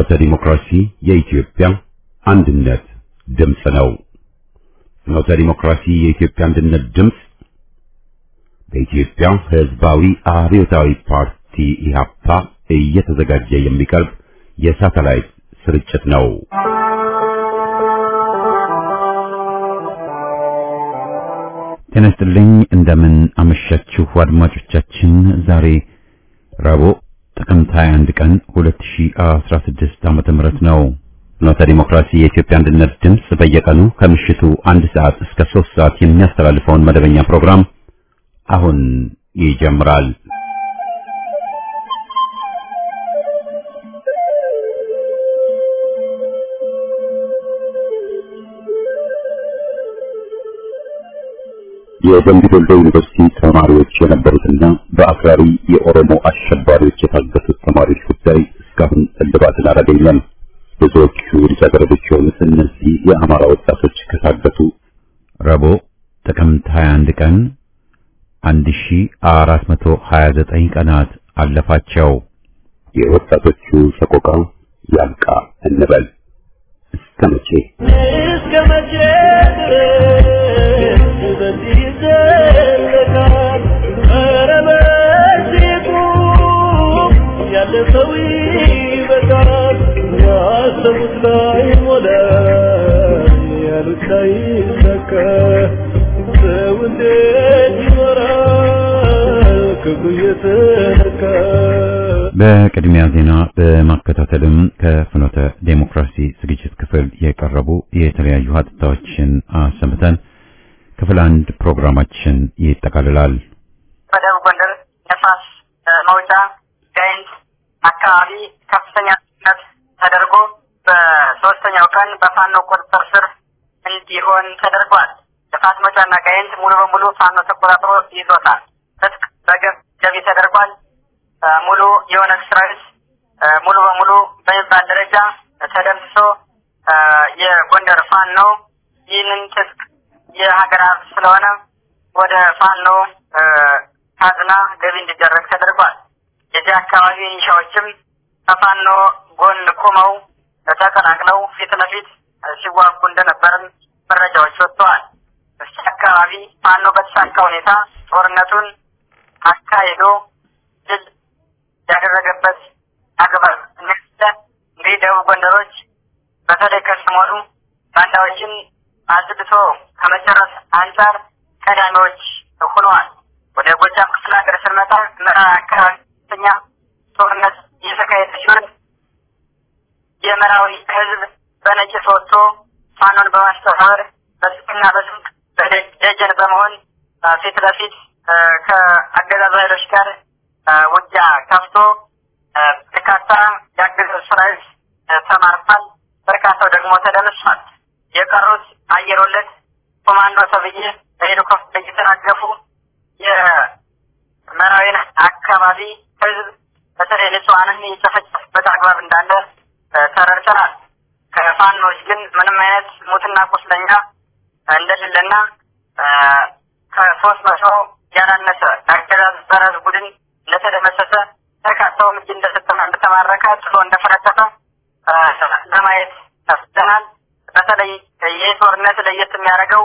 ፍኖተ ዲሞክራሲ የኢትዮጵያ አንድነት ድምፅ ነው። ፍኖተ ዲሞክራሲ የኢትዮጵያ አንድነት ድምፅ በኢትዮጵያ ሕዝባዊ አብዮታዊ ፓርቲ ኢህአፓ እየተዘጋጀ የሚቀርብ የሳተላይት ስርጭት ነው። ጤና ይስጥልኝ። እንደምን አመሻችሁ አድማጮቻችን። ዛሬ ረቡዕ ጥቅምት 21 ቀን 2016 ዓመተ ምህረት ነው። ፍኖተ ዲሞክራሲ የኢትዮጵያ አንድነት ድምፅ በየቀኑ ከምሽቱ አንድ ሰዓት እስከ 3 ሰዓት የሚያስተላልፈውን መደበኛ ፕሮግራም አሁን ይጀምራል። የደምቢ ዶሎ ዩኒቨርሲቲ ተማሪዎች የነበሩትና በአክራሪ የኦሮሞ አሸባሪዎች የታገቱት ተማሪዎች ጉዳይ እስካሁን እልባትን አላገኘም። ብዙዎቹ ልጃገረዶች የሆኑት እነዚህ የአማራ ወጣቶች ከታገቱ ረቡዕ ጥቅምት 21 ቀን 1429 ቀናት አለፋቸው። የወጣቶቹ ሰቆቃ ያብቃ እንበል። እስከ መቼ እስከ መቼ ድረስ በዚህ ይዘለቃል? ኧረ በዚህ ቁም፣ ያለፈው ይበቃል። ያሰቡት ላይ ሞላ፣ ያሉት ላይ ይሳካ። ሰው እንዴት ይኖራል ክብሩ እየተነካ? በቅድሚያ ዜና በማከታተልም ከፍኖተ ዴሞክራሲ ዝግጅት ክፍል የቀረቡ የተለያዩ ሀተታዎችን አሰምተን ክፍል አንድ ፕሮግራማችን ይጠቃልላል። በደቡብ ጎንደር ነፋስ መውጫ ጋይንት አካባቢ ከፍተኛ ነት ተደርጎ በሶስተኛው ቀን በፋኖ ቁጥጥር ስር እንዲሆን ተደርጓል። ነፋስ መውጫና ጋይንት ሙሉ በሙሉ ፋኖ ተቆጣጥሮ ይዞታል። ትጥቅ በገብ ገቢ ተደርጓል። ሙሉ የኦነግ ሰራዊት ሙሉ በሙሉ በሚባል ደረጃ ተደምስሶ የጎንደር ፋኖ ይህንን ትጥቅ የሀገር ሀብት ስለሆነ ወደ ፋኖ ካዝና ገቢ እንዲደረግ ተደርጓል። የዚህ አካባቢ ሚሊሻዎችም ከፋኖ ጎን ቆመው ተቀላቅለው ፊት ለፊት ሲዋጉ እንደነበርም መረጃዎች ወጥተዋል። እዚህ አካባቢ ፋኖ በተሳካ ሁኔታ ጦርነቱን አካሂዶ ድል ያደረገበት አግባብ እንደ እንግዲህ ደቡብ ጎንደሮች በተለይ ከሰሞኑ ባንዳዎችን አጽድቶ ከመጨረስ አንጻር ቀዳሚዎች ሆነዋል። ወደ ጎጃም ክፍለ ሀገር ስንመጣ ምዕራብ አካባቢ ከፍተኛ ጦርነት እየተካሄደ ሲሆን የምዕራዊ ሕዝብ በነቂስ ወጥቶ ፋኖን በማስተባበር በስቅና በስንቅ ደጀን በመሆን ፊት ለፊት ከአገዛዙ ኃይሎች ጋር ውጊያ ከፍቶ በርካታ የአገዛዙ ሰራዊት ተማርኳል። በርካታው ደግሞ ተደምሷል። የቀሩት አየር ወለድ ኮማንዶ ተብዬ በሄሊኮፕተር እየተራገፉ የመራዊን አካባቢ ህዝብ በተለይ ንጹሐንን የጨፈጨፉበት አግባብ እንዳለ ተረድተናል። ከፋኖች ግን ምንም አይነት ሙትና ቁስለኛ እንደሌለና ከሶስት መቶ ያላነሰ አገዛዝ በረዝ ቡድን እንደተደመሰሰ በርካታውም እጅ እንደሰጠና እንደተማረከ ጥሎ እንደፈረጠጠ ለማየት ተፍተናል። በተለይ ይህ ጦርነት ለየት የሚያደርገው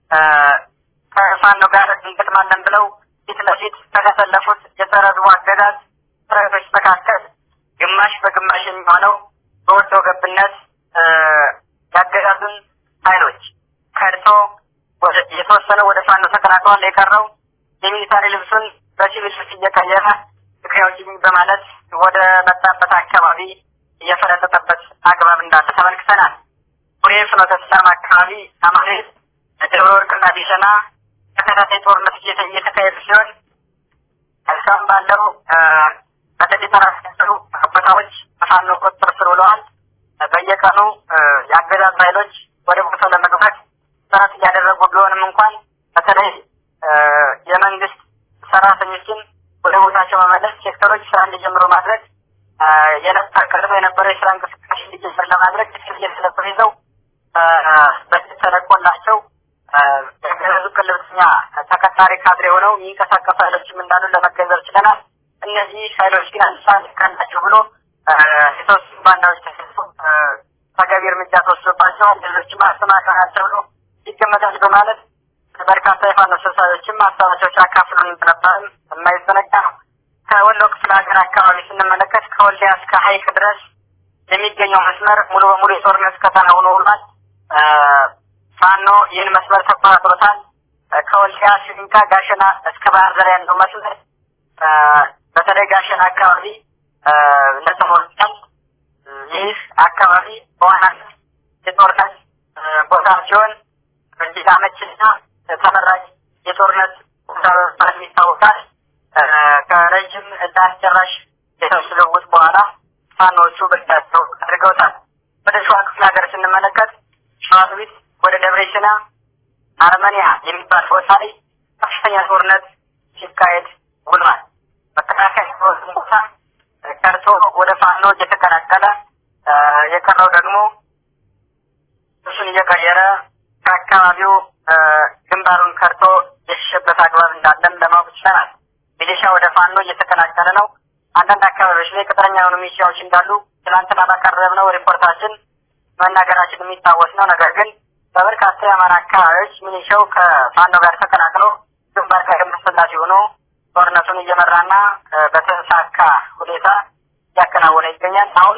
ከፋኖ ጋር እንገጥማለን ብለው ፊት ለፊት ከተሰለፉት የጸረ ህዝቡ አገዛዝ ሰራዊቶች መካከል ግማሽ በግማሽ የሚሆነው በወዶ ገብነት ያገዛዙን ኃይሎች ከድቶ የተወሰነው ወደ ፋኖ ተቀላቅሏል። የቀረው የሚሊታሪ ልብሱን በሲቪል ልብስ እየቀየረ ትግራዮች በማለት ወደ መጣበት አካባቢ እየፈረጠጠበት አግባብ እንዳለ ተመልክተናል። ቡሬ ፍኖተ ሰላም አካባቢ አማሬት፣ ደብረ ወርቅና ቢሸና ተከታታይ ጦርነት እየተካሄዱ ሲሆን እስካሁን ባለው በተለይ የተራሳሰሩ ቦታዎች በፋኖ ቁጥጥር ስር ውለዋል። በየቀኑ የአገዛዝ ኃይሎች ወደ ቦታው ለመግባት ጥረት እያደረጉ ቢሆንም እንኳን በተለይ የመንግስት ሰራተኞችን ወደ ቦታቸው መመለስ፣ ሴክተሮች ስራ እንዲጀምሩ ማድረግ ቀድሞ የነበረው የስራ እንቅስቃሴ እንዲጀምር ለማድረግ እየተለበ ይዘው በጀት ተለቆላቸው የአገዛዙ ቅልብተኛ ተቀጣሪ ካድሬ ሆነው የሚንቀሳቀሱ ኃይሎችም እንዳሉ ለመገንዘብ ችለናል። እነዚህ ኃይሎች ግን አንድ ሰዓት ካላቸው ብሎ የተወሰኑ ባንዳዎች ተገቢ እርምጃ ተወስዶባቸው ሌሎችም አስተማክረናል ተብሎ ይገመታል በማለት በርካታ የፋኖ ሰብሳቢዎችም ሀሳባቸው ሲያካፍሉን እንደነበርም የማይዘነጋ ነው። ከወሎ ክፍለ ሀገር አካባቢ ስንመለከት ከወልዲያ እስከ ሀይቅ ድረስ የሚገኘው መስመር ሙሉ በሙሉ የጦርነት ቀጠና ሆኖ ውሏል። ፋኖ ይህን መስመር ተቆጣጥሮታል። ከወልዲያ ሽንካ፣ ጋሸና እስከ ባህር ዳር ያለው መስመር በተለይ ጋሸና አካባቢ ለተሞልቷል። ይህ አካባቢ በዋናነት የጦርነት ቦታ ሲሆን እጅግ አመችና ተመራጭ የጦርነት ቦታ በመባል ይታወቃል። ከረጅም እና አስጨራሽ የተኩስ ልውውጥ በኋላ ፋኖቹ በእጃቸው አድርገውታል። ወደ ሸዋ ክፍለ ሀገር ስንመለከት ሸዋሮቢት ወደ ደብረ ሲና አርመኒያ የሚባል ቦታ ላይ ከፍተኛ ጦርነት ሲካሄድ ውሏል። መከላከያ ሰራዊቱን ቦታ ቀርቶ ወደ ፋኖ እየተቀላቀለ የቀረው ደግሞ እሱን እየቀየረ ከአካባቢው ግንባሩን ከርቶ የሸሸበት አግባብ እንዳለም ለማወቅ ችለናል። ሚሊሻ ወደ ፋኖ እየተቀላቀለ ነው። አንዳንድ አካባቢዎች ላይ ቅጥረኛ የሆኑ ሚሊሻዎች እንዳሉ ትናንትና ባቀረብነው ሪፖርታችን መናገራችን የሚታወስ ነው። ነገር ግን በበርካታ የአማራ አካባቢዎች ሚሊሻው ከፋኖ ጋር ተቀላቅሎ ግንባር ቀደም ተሰላፊ ሆኖ ጦርነቱን እየመራና በተሳካ ሁኔታ እያከናወነ ይገኛል። አሁን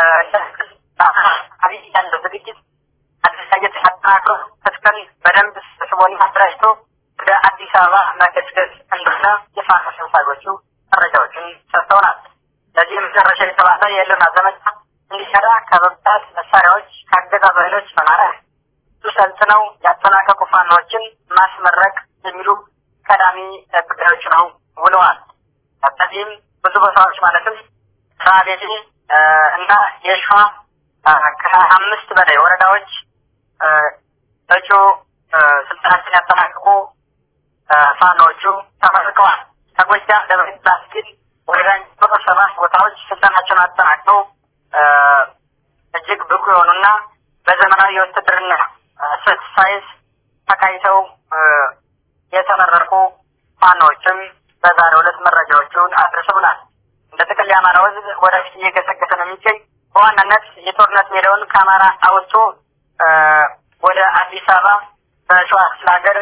አብይ ያለው ዝግጅት አደረጃጀት አጠናክሮ ትጥቅን በደንብ ስቦና አደራጅቶ ወደ አዲስ አበባ መገስገስ እንደሆነ የፋኖ ሰብሳቢዎቹ መረጃዎችን ሰጥተውናል። ለዚህ መጨረሻ የተባለ የህልውና ዘመቻ እንዲሰራ ከበብታት መሳሪያዎች ከአገዛዙ ኃይሎች መማረክ ብዙ ሰልጥነው ያጠናቀቁ ፋኖዎችን ማስመረቅ የሚሉ ቀዳሚ ጉዳዮች ነው ውለዋል። በዚህም ብዙ ቦታዎች ማለትም ራቤቴ እና የሸዋ ከአምስት በላይ ወረዳዎች እጩ ስልጠናችን ያጠናቀቁ ፋኖዎቹ ተመርቀዋል። ከጎጃም ደብረ ግን ወረዳ ቁጥር ሰባት ቦታዎች ስልጠናቸውን አጠናቅቀው እጅግ ብቁ የሆኑና በዘመናዊ የውትድርና ስልት ሳይንስ ተካይተው የተመረቁ ፋኖዎችም በዛሬው ዕለት መረጃዎቹን አድርሰውናል። እንደ ጥቅል የአማራ ሕዝብ ወደፊት እየገሰገሰ ነው የሚገኝ በዋናነት የጦርነት ሜዳውን ከአማራ አውጥቶ ወደ አዲስ አበባ በሸዋ ክፍለ ሀገር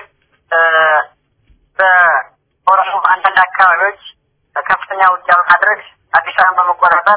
በኦሮሞ አንዳንድ አካባቢዎች ከፍተኛ ውጊያ በማድረግ አዲስ አበባን በመቆጣጠር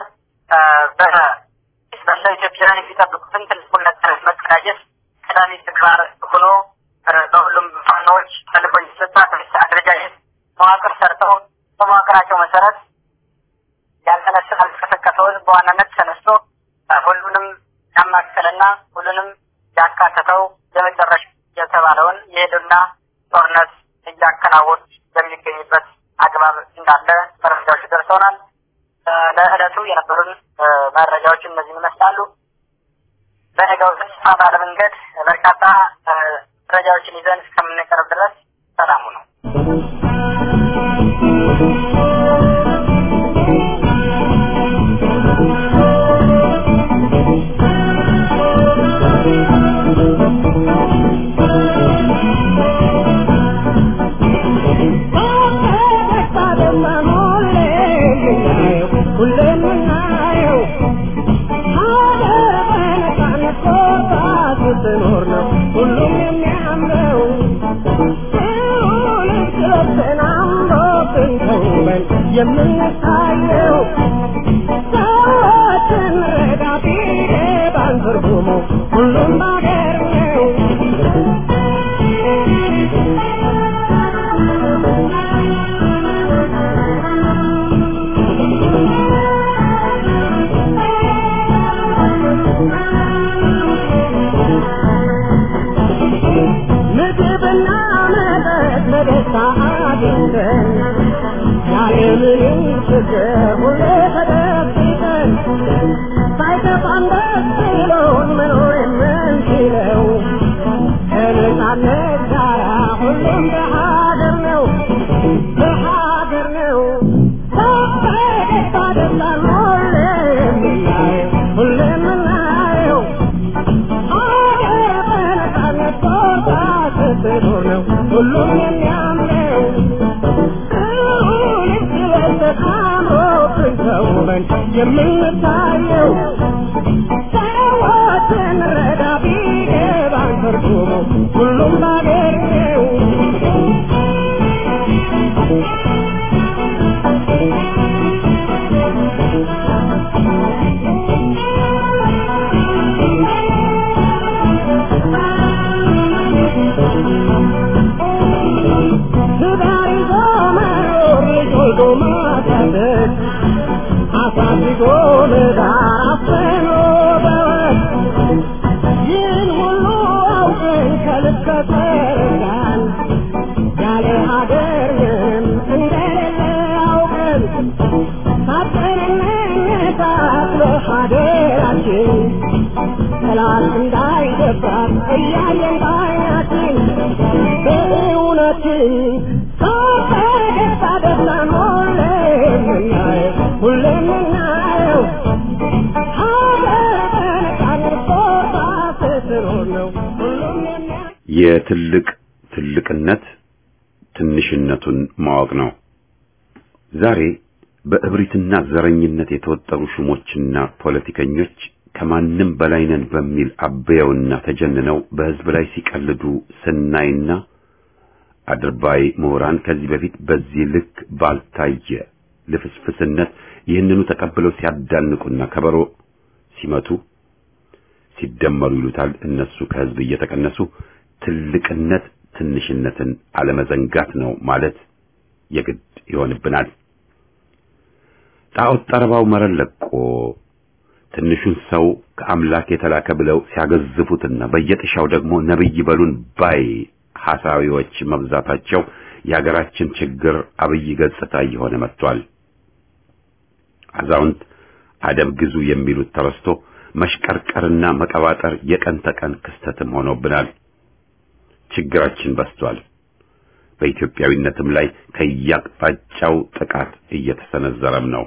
በመላው ኢትዮጵያውያን የሚጠብቁትን ትልቁን ነጻነት መቀዳጀት ቀዳሚ ተግባር ሆኖ በሁሉም ፋኖዎች ተልእኮ የተሰጣ አደረጃጀት መዋቅር ሰርተው በመዋቅራቸው መሰረት ያልተነሳ ያልተቀሰቀሰው ህዝብ በዋናነት ተነስቶ ሁሉንም ያማከለና ሁሉንም ያካተተው የመጨረሻ የተባለውን የሄዱና ጦርነት እያከናወኑ በሚገኝበት አግባብ እንዳለ መረጃዎች ደርሰውናል። ለዕለቱ የነበሩን መረጃዎች እነዚህን ይመስላሉ። በነገው ተስፋ ባለ መንገድ በርካታ መረጃዎችን ይዘን እስከምንቀርብ ድረስ ሰላሙ ነው። የምንታየው ሰዎችን ረዳ ቢገባን ትርጉሙ ሁሉም ባገር ነው። ምግብና መጠጥ በደስታ አግኝተን ያለምንም ችግር ሁሌ ተደብቀን ሳይከፋን ደስ ብሎን መኖር የምንችለው ከነጻነት ጋራ ሁሉም በሀገር ነው በሀገር ነው በደስታ ደስታን ሁሌ የምናየው ሁሌ የምናየው ሀገር በነጻነት ቦታ ስትኖር ነው ሁሉም የሚያምነው ሁሉም ስለተቃመ አምሮብን ተውበን የምንታየው ሰዎችን ረዳ ቢገባን ትርጉሙ ሁሉም ባገር ነው ትዳር ይዞ መኖር ልጅ ወልዶ ማሳደግ አሳድጎ ለዳር አፍኖ በወግ ይህን ሁሉ አውቀን ከልብ ከተረዳን ያለ ሀገር ምንም እንደሌለ አውቀን ሳትንነታት በሀገራችን ጠላት እንዳይገባት እያየን ባይናችን በእውነትን ከፈገግታ ደስታን ሁሌ የምናየው ሁሌ የምናየው ሀገር በነፃነት ቦታ ስትኖር ነው ሁሉም የሚያ የትልቅ ትልቅነት ትንሽነቱን ማወቅ ነው። ዛሬ በእብሪትና ዘረኝነት የተወጠሩ ሹሞችና ፖለቲከኞች ከማንም በላይ ነን በሚል አበየውና ተጀንነው በሕዝብ ላይ ሲቀልዱ ስናይና አድርባይ ምሁራን ከዚህ በፊት በዚህ ልክ ባልታየ ልፍስፍስነት ይህንኑ ተቀብለው ሲያዳንቁና ከበሮ ሲመቱ ሲደመሩ ይሉታል እነሱ ከሕዝብ እየተቀነሱ ትልቅነት ትንሽነትን አለመዘንጋት ነው ማለት የግድ ይሆንብናል። ጣዖት ጠረባው መረን ለቆ ትንሹን ሰው ከአምላክ የተላከ ብለው ሲያገዝፉትና በየጥሻው ደግሞ ነብይ በሉን ባይ ሐሳዊዎች መብዛታቸው የሀገራችን ችግር አብይ ገጽታ እየሆነ መጥቷል። አዛውንት አደብ ግዙ የሚሉት ተረስቶ መሽቀርቀርና መቀባጠር የቀን ተቀን ክስተትም ሆኖብናል። ችግራችን በስቷል። በኢትዮጵያዊነትም ላይ ከያቅጣጫው ጥቃት እየተሰነዘረም ነው።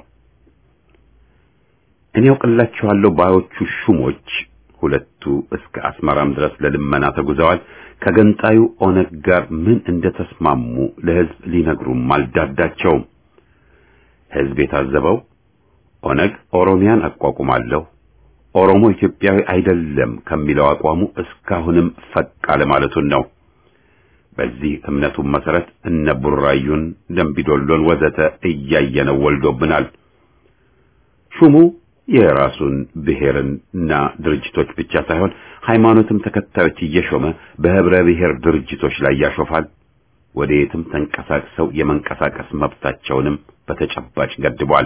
እኔ ያውቅላችኋለሁ ባዮቹ ሹሞች ሁለቱ እስከ አስመራም ድረስ ለልመና ተጉዘዋል። ከገንጣዩ ኦነግ ጋር ምን እንደተስማሙ ለሕዝብ ሊነግሩም አልዳዳቸውም። ሕዝብ የታዘበው ኦነግ ኦሮሚያን አቋቁማለሁ፣ ኦሮሞ ኢትዮጵያዊ አይደለም ከሚለው አቋሙ እስካሁንም ፈቅ አለማለቱን ነው። በዚህ እምነቱም መሰረት እነ ቡራዩን፣ ደምቢዶሎን ወዘተ እያየነው ወልዶብናል። ሹሙ የራሱን ብሔርና ድርጅቶች ብቻ ሳይሆን ሃይማኖትም ተከታዮች እየሾመ በህብረ ብሔር ድርጅቶች ላይ ያሾፋል። ወደ የትም ተንቀሳቅሰው የመንቀሳቀስ መብታቸውንም በተጨባጭ ገድቧል።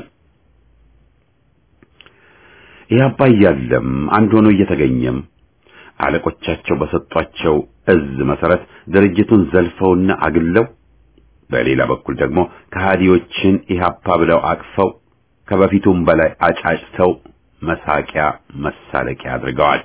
ኢህአፓ እያለም አንድ ሆኖ እየተገኘም አለቆቻቸው በሰጧቸው እዝ መሰረት ድርጅቱን ዘልፈውና አግለው በሌላ በኩል ደግሞ ከሃዲዎችን ኢህአፓ ብለው አቅፈው ከበፊቱም በላይ አጫጭተው መሳቂያ መሳለቂያ አድርገዋል።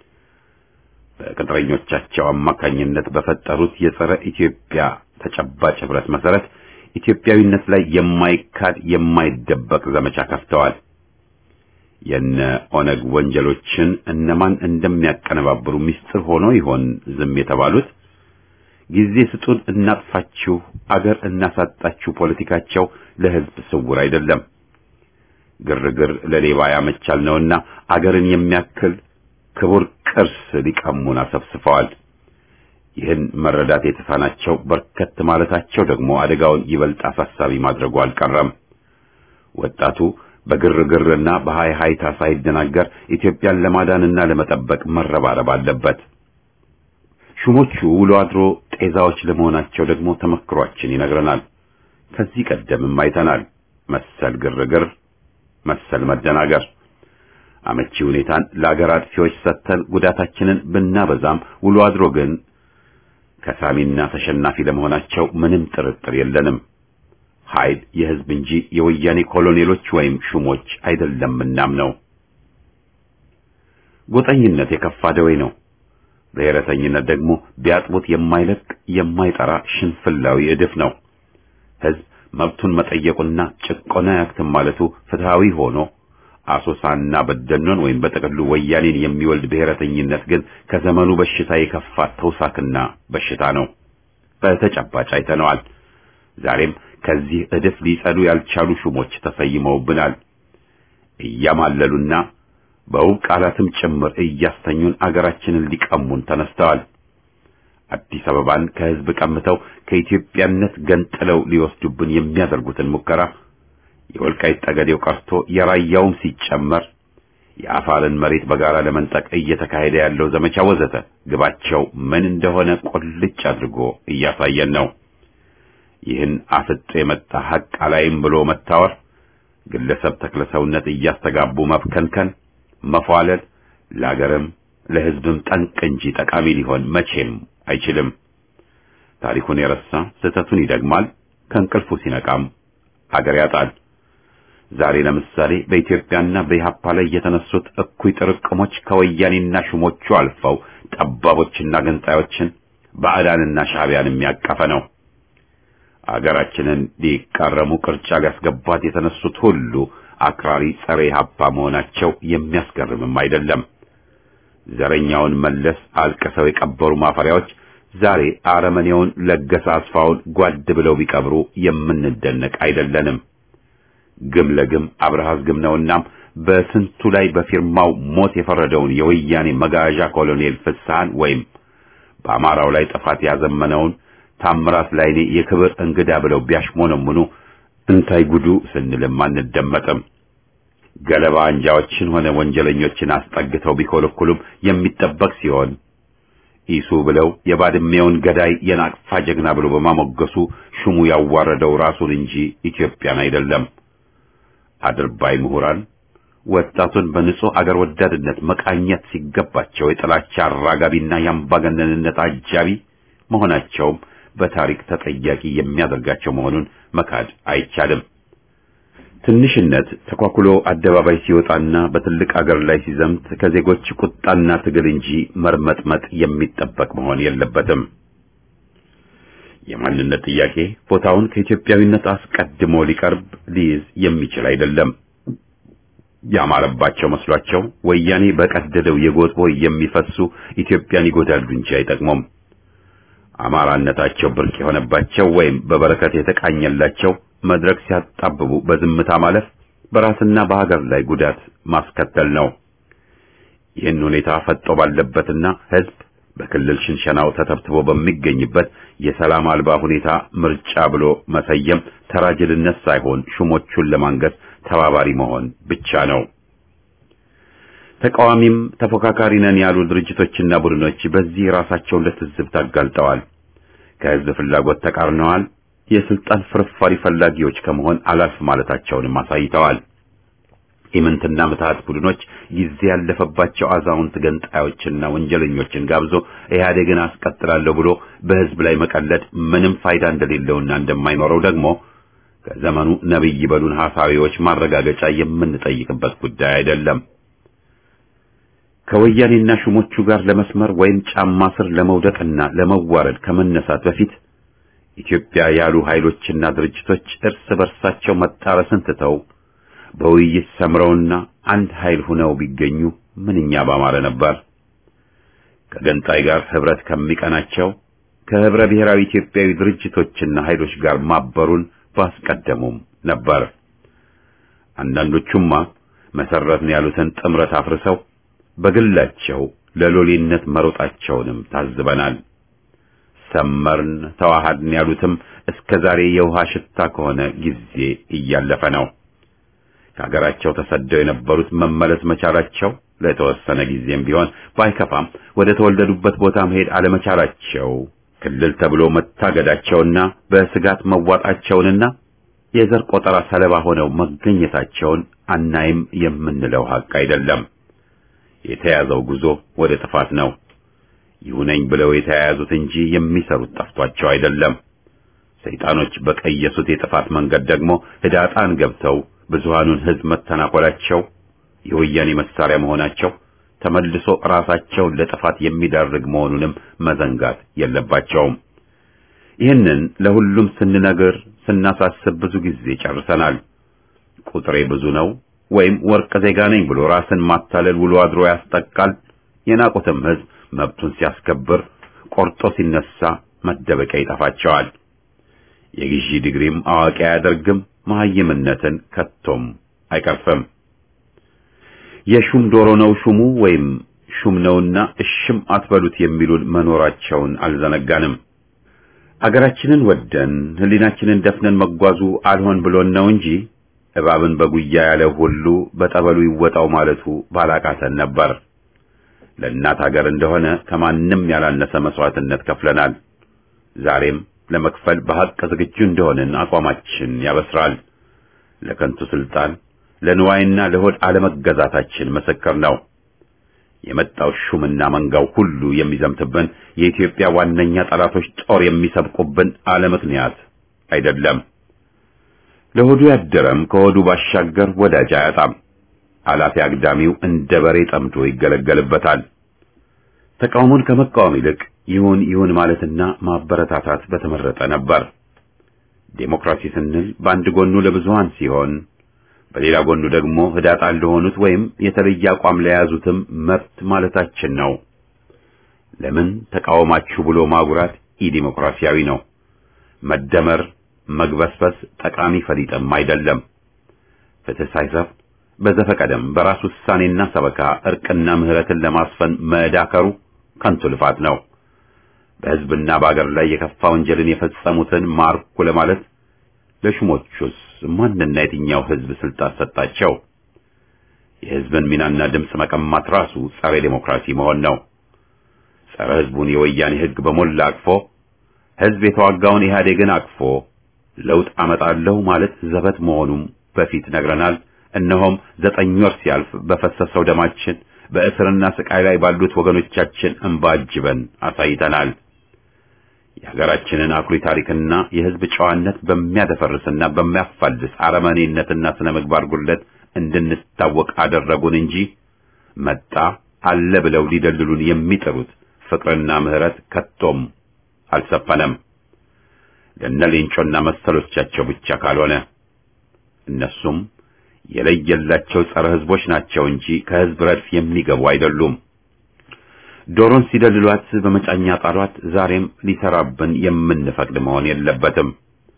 በቅጥረኞቻቸው አማካኝነት በፈጠሩት የጸረ ኢትዮጵያ ተጨባጭ ህብረት መሰረት ኢትዮጵያዊነት ላይ የማይካድ የማይደበቅ ዘመቻ ከፍተዋል። የነ ኦነግ ወንጀሎችን እነማን እንደሚያቀነባብሩ ምስጢር ሆኖ ይሆን ዝም የተባሉት? ጊዜ ስጡን እናጥፋችሁ፣ አገር እናሳጣችሁ ፖለቲካቸው ለህዝብ ስውር አይደለም። ግርግር ለሌባ ያመቻል ነውና አገርን የሚያክል ክቡር ቅርስ ሊቀሙን አሰፍስፈዋል። ይህን መረዳት የተሳናቸው በርከት ማለታቸው ደግሞ አደጋውን ይበልጥ አሳሳቢ ማድረጉ አልቀረም። ወጣቱ በግርግርና በሃይ ሃይታ ሳይደናገር ኢትዮጵያን ለማዳንና ለመጠበቅ መረባረብ አለበት። ሹሞቹ ውሎ አድሮ ጤዛዎች ለመሆናቸው ደግሞ ተመክሯችን ይነግረናል። ከዚህ ቀደምም አይተናል መሰል ግርግር መሰል መደናገር። አመቺ ሁኔታን ለአገር አጥፊዎች ሰጥተን ጉዳታችንን ብናበዛም ውሎ አድሮ ግን ከሳሚና ተሸናፊ ለመሆናቸው ምንም ጥርጥር የለንም። ኃይል የህዝብ እንጂ የወያኔ ኮሎኔሎች ወይም ሹሞች አይደለምናም ነው። ጎጠኝነት የከፋ ደዌ ነው። ብሔረተኝነት ደግሞ ቢያጥቡት የማይለቅ የማይጠራ ሽንፍላዊ እድፍ ነው። ህዝብ መብቱን መጠየቁና ጭቆና ያክትም ማለቱ ፍትሃዊ ሆኖ አሶሳና በደኖን ወይም በጥቅሉ ወያኔን የሚወልድ ብሔረተኝነት ግን ከዘመኑ በሽታ የከፋ ተውሳክና በሽታ ነው። በተጨባጭ አይተነዋል። ዛሬም ከዚህ እድፍ ሊጸዱ ያልቻሉ ሹሞች ተሰይመውብናል። እያማለሉና በውብ ቃላትም ጭምር እያስተኙን አገራችንን ሊቀሙን ተነስተዋል። አዲስ አበባን ከህዝብ ቀምተው ከኢትዮጵያነት ገንጥለው ሊወስዱብን የሚያደርጉትን ሙከራ የወልቃይት ጠገዴው ቀርቶ የራያውም ሲጨመር የአፋርን መሬት በጋራ ለመንጠቅ እየተካሄደ ያለው ዘመቻ ወዘተ ግባቸው ምን እንደሆነ ቁልጭ አድርጎ እያሳየን ነው። ይህን አፍጦ የመጣ ሐቅ አላይም ብሎ መታወር፣ ግለሰብ ተክለሰውነት እያስተጋቡ መብከንከን፣ መፏለል ለአገርም ለህዝብም ጠንቅ እንጂ ጠቃሚ ሊሆን መቼም አይችልም። ታሪኩን የረሳ ስህተቱን ይደግማል፣ ከእንቅልፉ ሲነቃም አገር ያጣል። ዛሬ ለምሳሌ በኢትዮጵያና በኢህአፓ ላይ የተነሱት እኩይ ጥርቅሞች ከወያኔና ሹሞቹ አልፈው ጠባቦችና ገንጣዮችን ባዕዳንና ሻዕቢያን የሚያቀፈ ነው። አገራችንን ሊቃረሙ ቅርጫ ሊያስገባት የተነሱት ሁሉ አክራሪ ጸረ ኢህአፓ መሆናቸው የሚያስገርምም አይደለም። ዘረኛውን መለስ አልቅሰው የቀበሩ ማፈሪያዎች ዛሬ አረመኔውን ለገሰ አስፋውን ጓድ ብለው ቢቀብሩ የምንደነቅ አይደለንም። ግም ለግም አብርሃስ ግም ነውናም በስንቱ ላይ በፊርማው ሞት የፈረደውን የወያኔ መጋዣ ኮሎኔል ፍስሐን ወይም በአማራው ላይ ጥፋት ያዘመነውን ታምራት ላይኔ የክብር እንግዳ ብለው ቢያሽሞነሙኑ እንታይ ጉዱ ስንልም አንደመጥም። ገለባ አንጃዎችን ሆነ ወንጀለኞችን አስጠግተው ቢኮለኩሉም የሚጠበቅ ሲሆን ኢሱ ብለው የባድሜውን ገዳይ የናቅፋ ጀግና ብሎ በማሞገሱ ሹሙ ያዋረደው ራሱን እንጂ ኢትዮጵያን አይደለም። አድርባይ ምሁራን ወጣቱን በንጹህ አገር ወዳድነት መቃኘት ሲገባቸው የጥላቻ አራጋቢና የአምባገነንነት አጃቢ መሆናቸውም በታሪክ ተጠያቂ የሚያደርጋቸው መሆኑን መካድ አይቻልም። ትንሽነት ተኳኩሎ አደባባይ ሲወጣና በትልቅ አገር ላይ ሲዘምት ከዜጎች ቁጣና ትግል እንጂ መርመጥመጥ የሚጠበቅ መሆን የለበትም። የማንነት ጥያቄ ቦታውን ከኢትዮጵያዊነት አስቀድሞ ሊቀርብ ሊይዝ የሚችል አይደለም። ያማረባቸው መስሏቸው ወያኔ በቀደደው የጎጥ ቦይ የሚፈሱ ኢትዮጵያን ይጎዳሉ እንጂ አይጠቅሙም። አማራነታቸው ብርቅ የሆነባቸው ወይም በበረከት የተቃኘላቸው መድረክ ሲያጣብቡ በዝምታ ማለፍ በራስና በሀገር ላይ ጉዳት ማስከተል ነው። ይህን ሁኔታ ፈጦ ባለበትና ሕዝብ በክልል ሽንሸናው ተተብትቦ በሚገኝበት የሰላም አልባ ሁኔታ ምርጫ ብሎ መሰየም ተራጅልነት ሳይሆን ሹሞቹን ለማንገስ ተባባሪ መሆን ብቻ ነው። ተቃዋሚም ተፎካካሪ ነን ያሉ ድርጅቶችና ቡድኖች በዚህ ራሳቸውን ለትዝብት አጋልጠዋል። ከሕዝብ ፍላጎት ተቃርነዋል። የስልጣን ፍርፋሪ ፈላጊዎች ከመሆን አላፍ ማለታቸውንም አሳይተዋል። ኢምንትና ምትሃት ቡድኖች ጊዜ ያለፈባቸው አዛውንት ገንጣዮችና ወንጀለኞችን ጋብዞ ኢህአዴግን አስቀጥላለሁ ብሎ በሕዝብ ላይ መቀለድ ምንም ፋይዳ እንደሌለውና እንደማይኖረው ደግሞ ከዘመኑ ነብይ በሉን ሐሳቢዎች ማረጋገጫ የምንጠይቅበት ጉዳይ አይደለም። ከወያኔና ሹሞቹ ጋር ለመስመር ወይም ጫማ ስር ለመውደቅና ለመዋረድ ከመነሳት በፊት ኢትዮጵያ ያሉ ኃይሎችና ድርጅቶች እርስ በርሳቸው መጣረስን ትተው በውይይት ሰምረውና አንድ ኃይል ሆነው ቢገኙ ምንኛ ባማረ ነበር። ከገንጣይ ጋር ህብረት ከሚቀናቸው ከህብረ ብሔራዊ ኢትዮጵያዊ ድርጅቶችና ኃይሎች ጋር ማበሩን ባስቀደሙም ነበር። አንዳንዶቹማ መሰረትን ያሉትን ጥምረት አፍርሰው በግላቸው ለሎሌነት መሮጣቸውንም ታዝበናል። ሰመርን ተዋሃድን ያሉትም እስከ ዛሬ የውሃ ሽታ ከሆነ ጊዜ እያለፈ ነው። ከሀገራቸው ተሰደው የነበሩት መመለስ መቻላቸው ለተወሰነ ጊዜም ቢሆን ባይከፋም ወደ ተወለዱበት ቦታ መሄድ አለመቻላቸው ክልል ተብሎ መታገዳቸውና በስጋት መዋጣቸውንና የዘር ቆጠራ ሰለባ ሆነው መገኘታቸውን አናይም የምንለው ሀቅ አይደለም። የተያዘው ጉዞ ወደ ጥፋት ነው። ይሁነኝ ብለው የተያያዙት እንጂ የሚሰሩት ጠፍቷቸው አይደለም። ሰይጣኖች በቀየሱት የጥፋት መንገድ ደግሞ ህዳጣን ገብተው ብዙሃኑን ህዝብ መተናኮላቸው፣ የወያኔ መሳሪያ መሆናቸው ተመልሶ ራሳቸውን ለጥፋት የሚዳርግ መሆኑንም መዘንጋት የለባቸውም። ይህንን ለሁሉም ስንነግር ስናሳስብ ብዙ ጊዜ ጨርሰናል። ቁጥሬ ብዙ ነው ወይም ወርቅ ዜጋ ነኝ ብሎ ራስን ማታለል ውሎ አድሮ ያስጠቃል። የናቁትም ህዝብ መብቱን ሲያስከብር ቆርጦ ሲነሳ መደበቂያ ይጠፋቸዋል። የግዢ ዲግሪም አዋቂ አያደርግም፣ መሐይምነትን ከቶም አይቀርፍም። የሹም ዶሮ ነው ሹሙ ወይም ሹም ነውና እሽም አትበሉት የሚሉን መኖራቸውን አልዘነጋንም። አገራችንን ወደን ሕሊናችንን ደፍነን መጓዙ አልሆን ብሎን ነው እንጂ እባብን በጉያ ያለ ሁሉ በጠበሉ ይወጣው ማለቱ ባላቃተን ነበር። ለእናት ሀገር እንደሆነ ከማንም ያላነሰ መስዋዕትነት ከፍለናል። ዛሬም ለመክፈል በሐቅ ዝግጁ እንደሆንን አቋማችን ያበስራል። ለከንቱ ስልጣን፣ ለንዋይና ለሆድ አለመገዛታችን ምስክር ነው። የመጣው ሹምና መንጋው ሁሉ የሚዘምትብን የኢትዮጵያ ዋነኛ ጠላቶች ጦር የሚሰብቁብን አለ ምክንያት አይደለም። ለሆዱ ያደረም ከሆዱ ባሻገር ወዳጅ አያጣም። አላፊ አግዳሚው እንደ በሬ ጠምዶ ይገለገልበታል። ተቃውሞን ከመቃወም ይልቅ ይሁን ይሁን ማለትና ማበረታታት በተመረጠ ነበር። ዴሞክራሲ ስንል በአንድ ጎኑ ለብዙሃን ሲሆን በሌላ ጎኑ ደግሞ ህዳጣን ለሆኑት ወይም የተለየ አቋም ለያዙትም መብት ማለታችን ነው። ለምን ተቃወማችሁ ብሎ ማጉራት ኢዲሞክራሲያዊ ነው። መደመር፣ መግበስበስ ጠቃሚ ፈሊጥም አይደለም። ፍትህ ሳይሰፍ በዘፈቀደም በራስ ውሳኔና ሰበካ እርቅና ምህረትን ለማስፈን መዳከሩ ከንቱ ልፋት ነው። በህዝብና በአገር ላይ የከፋ ወንጀልን የፈጸሙትን ማርኩ ለማለት ለሹሞቹስ ማንና የትኛው ህዝብ ስልጣን ሰጣቸው? የህዝብን ሚናና ድምፅ መቀማት ራሱ ጸረ ዴሞክራሲ መሆን ነው። ጸረ ህዝቡን የወያኔ ህግ በሞላ አቅፎ ህዝብ የተዋጋውን ኢህአዴግን አቅፎ ለውጥ አመጣለሁ ማለት ዘበት መሆኑም በፊት ነግረናል። እነሆም ዘጠኝ ወር ሲያልፍ በፈሰሰው ደማችን በእስርና ስቃይ ላይ ባሉት ወገኖቻችን እንባ አጅበን አሳይተናል። የሀገራችንን አኩሪ ታሪክና የህዝብ ጨዋነት በሚያደፈርስና በሚያፋልስ አረመኔነትና ስነ ምግባር ጉድለት እንድንታወቅ አደረጉን እንጂ መጣ አለ ብለው ሊደልሉን የሚጥሩት ፍቅርና ምህረት ከቶም አልሰፈነም። ለነ ሌንጮና መሰሎቻቸው ብቻ ካልሆነ እነሱም የለየላቸው ጸረ ህዝቦች ናቸው እንጂ ከህዝብ ረድፍ የሚገቡ አይደሉም። ዶሮን ሲደልሏት በመጫኛ ጣሏት። ዛሬም ሊሰራብን የምንፈቅድ መሆን የለበትም።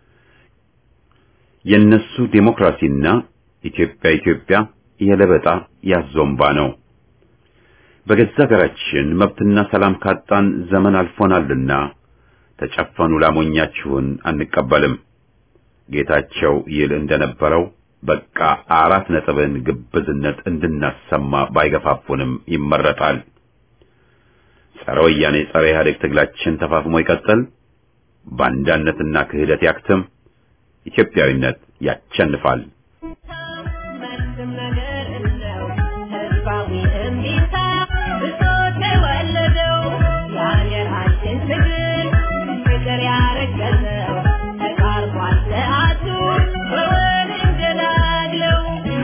የነሱ ዴሞክራሲና ኢትዮጵያ ኢትዮጵያ የለበጣ ያዞምባ ነው። በገዛ ሀገራችን መብትና ሰላም ካጣን ዘመን አልፎናልና ተጨፈኑ ላሞኛችሁን አንቀበልም። ጌታቸው ይል እንደነበረው በቃ አራት ነጥብን ግብዝነት እንድናሰማ ባይገፋፉንም ይመረጣል። ጸረ ወያኔ ጸረ ኢህአዴግ ትግላችን ተፋፍሞ ይቀጥል። ባንዳነትና ክህደት ያክትም። ኢትዮጵያዊነት ያቸንፋል። መልስም ነገር እለው ህዝባዊ እምቢታ ብሶት የወለደው የሀገራችን ትግል ፍቅር ያረገዘው ተቃርቧል ሰዓቱ በወል እንገላግለው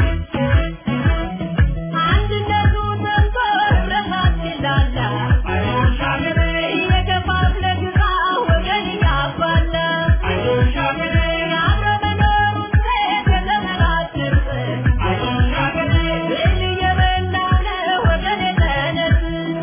አንድነቱ ሰንቶ ህብረታችን ላላ እየከፋፍለ ግዛ ወገን እያባላ የአብረ መኖሩን ሴት የተመራችን ብል እየበላነ ወገን የተነስ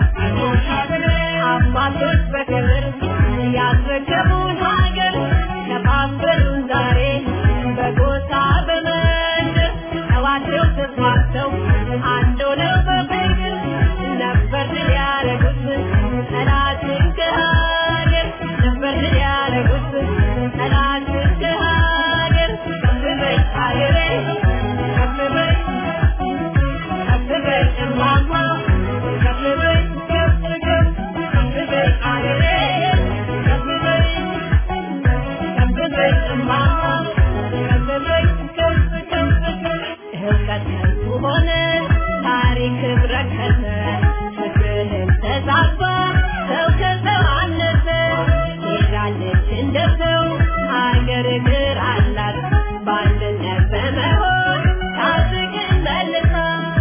አባቶች በክብር ያስረከቡን ሀገር ከፋፈሉን ዛሬ በጎሳ በመንደር ተዋደው ተስማምተው አንድ ሆነው በፍቅር ነበር ድል ያደረጉት ጠላትን ከሀገር ነበር ድል ያደረጉት ጠላትን ከሀገር ከፍ በይ ሀገሬ ከፍ በይ ከፍ በይ እማማ ከፍ በይ ከፍ ከፍ ከፍ በይ ሀገሬ ከፍ በይ ከፍ በይ እማማ ከፍ በይ ከፍ ከፍ ከፍ ህብረት ከንቱ ሆነ ታሪክ ረከሰ ፍትህን ተዛባ ሰው ከሰው አነሰ ሄዳለች እንደ ሰው ሀገር እግር አላት በአንድነት በመሆን ታድግን መልሳ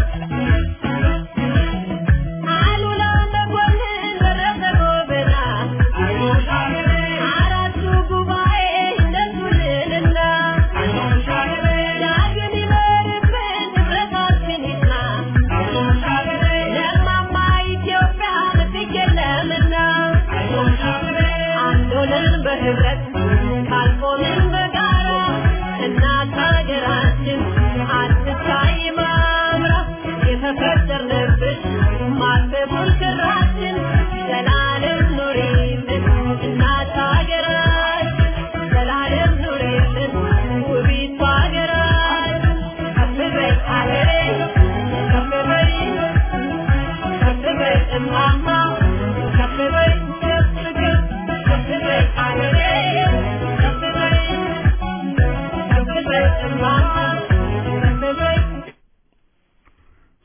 አሉላ መኮንን ደረሰ ጎበና አራቱ ጉባኤ እንደሱልንና ዳግም ይመርብን ህብረታችን ይጽና ለማማ ኢትዮጵያ ምትክ የለምና አንድ ሆነን በህብረት ካልቆምን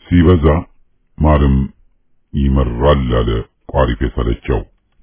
ሲበዛ ማርም ይመራል አለ ቋሪፍ የሰለቸው።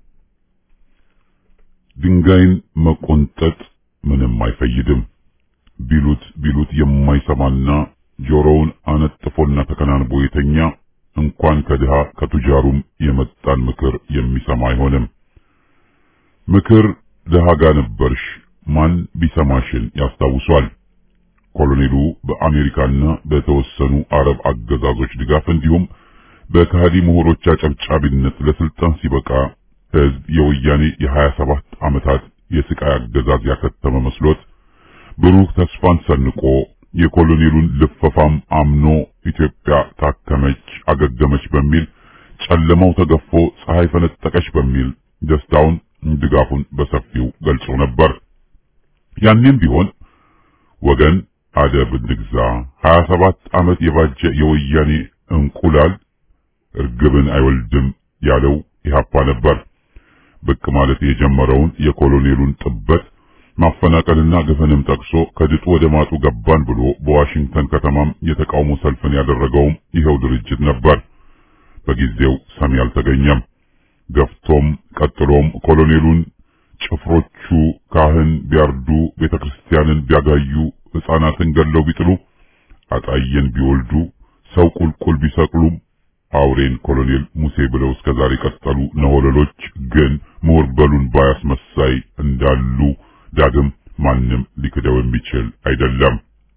ድንጋይን መቆንጠጥ ምንም አይፈይድም ቢሉት ቢሉት የማይሰማና ጆሮውን አነጥፎና ተከናንቦ የተኛ እንኳን ከድሃ ከቱጃሩም የመጣን ምክር የሚሰማ አይሆንም። ምክር ድሃ ጋ ነበርሽ ማን ቢሰማሽን ያስታውሷል። ኮሎኔሉ በአሜሪካና በተወሰኑ አረብ አገዛዞች ድጋፍ እንዲሁም በካህዲ ምሁሮች አጨብጫቢነት ለስልጣን ሲበቃ ህዝብ የወያኔ የሀያ ሰባት ዓመታት የስቃይ አገዛዝ ያከተመ መስሎት ብሩህ ተስፋን ሰንቆ የኮሎኔሉን ልፈፋም አምኖ ኢትዮጵያ ታከመች፣ አገገመች በሚል ጨለማው ተገፎ ፀሐይ ፈነጠቀች በሚል ደስታውን ድጋፉን በሰፊው ገልጾ ነበር። ያኔም ቢሆን ወገን አደብ እንግዛ፣ 27 ዓመት የባጀ የወያኔ እንቁላል እርግብን አይወልድም ያለው ኢህአፓ ነበር። ብቅ ማለት የጀመረውን የኮሎኔሉን ጥበት ማፈናቀልና ግፍንም ጠቅሶ ከድጡ ወደ ማጡ ገባን ብሎ በዋሽንግተን ከተማም የተቃውሞ ሰልፍን ያደረገውም ይኸው ድርጅት ነበር። በጊዜው ሰሚ አልተገኘም። ገፍቶም ቀጥሎም ኮሎኔሉን ጭፍሮቹ ካህን ቢያርዱ፣ ቤተክርስቲያንን ቢያጋዩ፣ ሕፃናትን ገለው ቢጥሉ፣ አጣየን ቢወልዱ፣ ሰው ቁልቁል ቢሰቅሉም አውሬን ኮሎኔል ሙሴ ብለው እስከዛሬ ቀጠሉ ነሆለሎች ግን ምሁር በሉን ባያስመሳይ እንዳሉ ዳግም ማንም ሊክደው የሚችል አይደለም።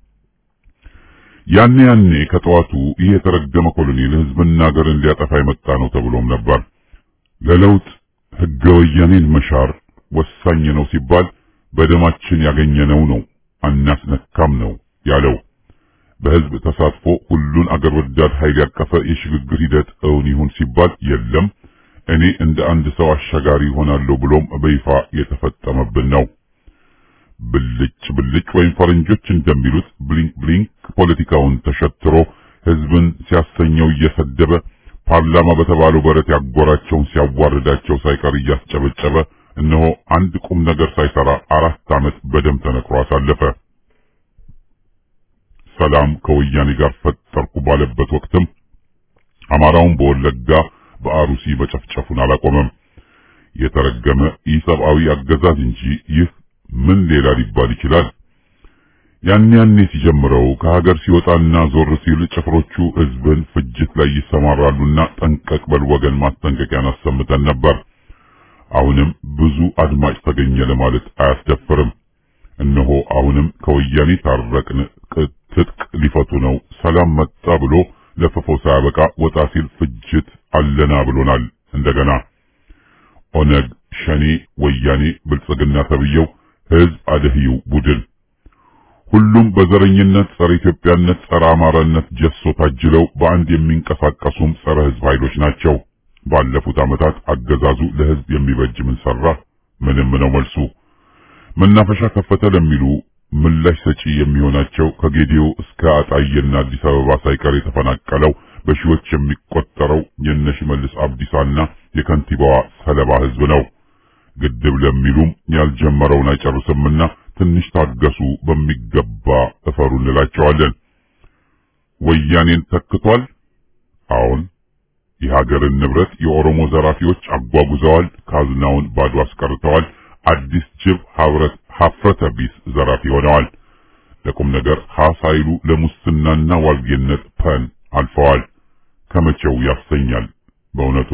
ያኔ ያኔ ከጠዋቱ ይህ የተረገመ ኮሎኔል ህዝብና ሀገርን ሊያጠፋ የመጣ ነው ተብሎም ነበር። ለለውጥ ህገ ወያኔን መሻር ወሳኝ ነው ሲባል በደማችን ያገኘነው ነው አናስነካም ነው ያለው። በህዝብ ተሳትፎ ሁሉን አገር ወዳድ ኃይል ያቀፈ የሽግግር ሂደት እውን ይሁን ሲባል የለም እኔ እንደ አንድ ሰው አሻጋሪ ሆናለሁ ብሎም በይፋ የተፈጠመብን ነው። ብልጭ ብልጭ ወይም ፈረንጆች እንደሚሉት ብሊንክ ብሊንክ ፖለቲካውን ተሸትሮ ህዝብን ሲያሰኘው እየሰደበ ፓርላማ በተባለው በረት ያጎራቸውን ሲያዋርዳቸው ሳይቀር እያስጨበጨበ እነሆ አንድ ቁም ነገር ሳይሰራ አራት ዓመት በደም ተነክሮ አሳለፈ። ሰላም ከወያኔ ጋር ፈጠርኩ ባለበት ወቅትም አማራውን በወለጋ በአሩሲ መጨፍጨፉን አላቆመም። የተረገመ ኢሰብአዊ አገዛዝ እንጂ ይህ ምን ሌላ ሊባል ይችላል? ያን ያኔ ሲጀምረው ከሀገር ሲወጣና ዞር ሲል ጭፍሮቹ ህዝብን ፍጅት ላይ ይሰማራሉና ጠንቀቅ በል ወገን ማስጠንቀቂያን አሰምተን ነበር። አሁንም ብዙ አድማጭ ተገኘ ለማለት አያስደፍርም። እነሆ አሁንም ከወያኔ ታረቅን፣ ትጥቅ ሊፈቱ ነው፣ ሰላም መጣ ብሎ ለፍፎ ሳያበቃ ወጣ ሲል ፍጅት አለና ብሎናል። እንደገና ኦነግ፣ ሸኔ፣ ወያኔ፣ ብልጽግና ተብየው ህዝብ አደህዩ ቡድን ሁሉም በዘረኝነት ጸረ ኢትዮጵያነት፣ ጸረ አማራነት ጀሶ ታጅለው በአንድ የሚንቀሳቀሱም ጸረ ህዝብ ኃይሎች ናቸው። ባለፉት ዓመታት አገዛዙ ለህዝብ የሚበጅ ምን ሰራ? ምንም ነው መልሱ። መናፈሻ ከፈተ ለሚሉ ምላሽ ሰጪ የሚሆናቸው ከጌዲዮ እስከ አጣዬና አዲስ አበባ ሳይቀር የተፈናቀለው በሺዎች የሚቆጠረው የነሽመልስ አብዲሳና የከንቲባዋ ሰለባ ህዝብ ነው። ግድብ ለሚሉም ያልጀመረውን አይጨርስምና ትንሽ ታገሱ፣ በሚገባ እፈሩ እንላቸዋለን። ወያኔን ተክቷል። አሁን የሀገርን ንብረት የኦሮሞ ዘራፊዎች አጓጉዘዋል። ካዝናውን ባዶ አስቀርተዋል። አዲስ ጅብ ሀብረት ሀፍረተ ቢስ ዘራፊ ሆነዋል። ለቁም ነገር ሀሳይሉ ለሙስናና ዋልጌነት ፐን አልፈዋል። ከመቼው ያሰኛል በእውነቱ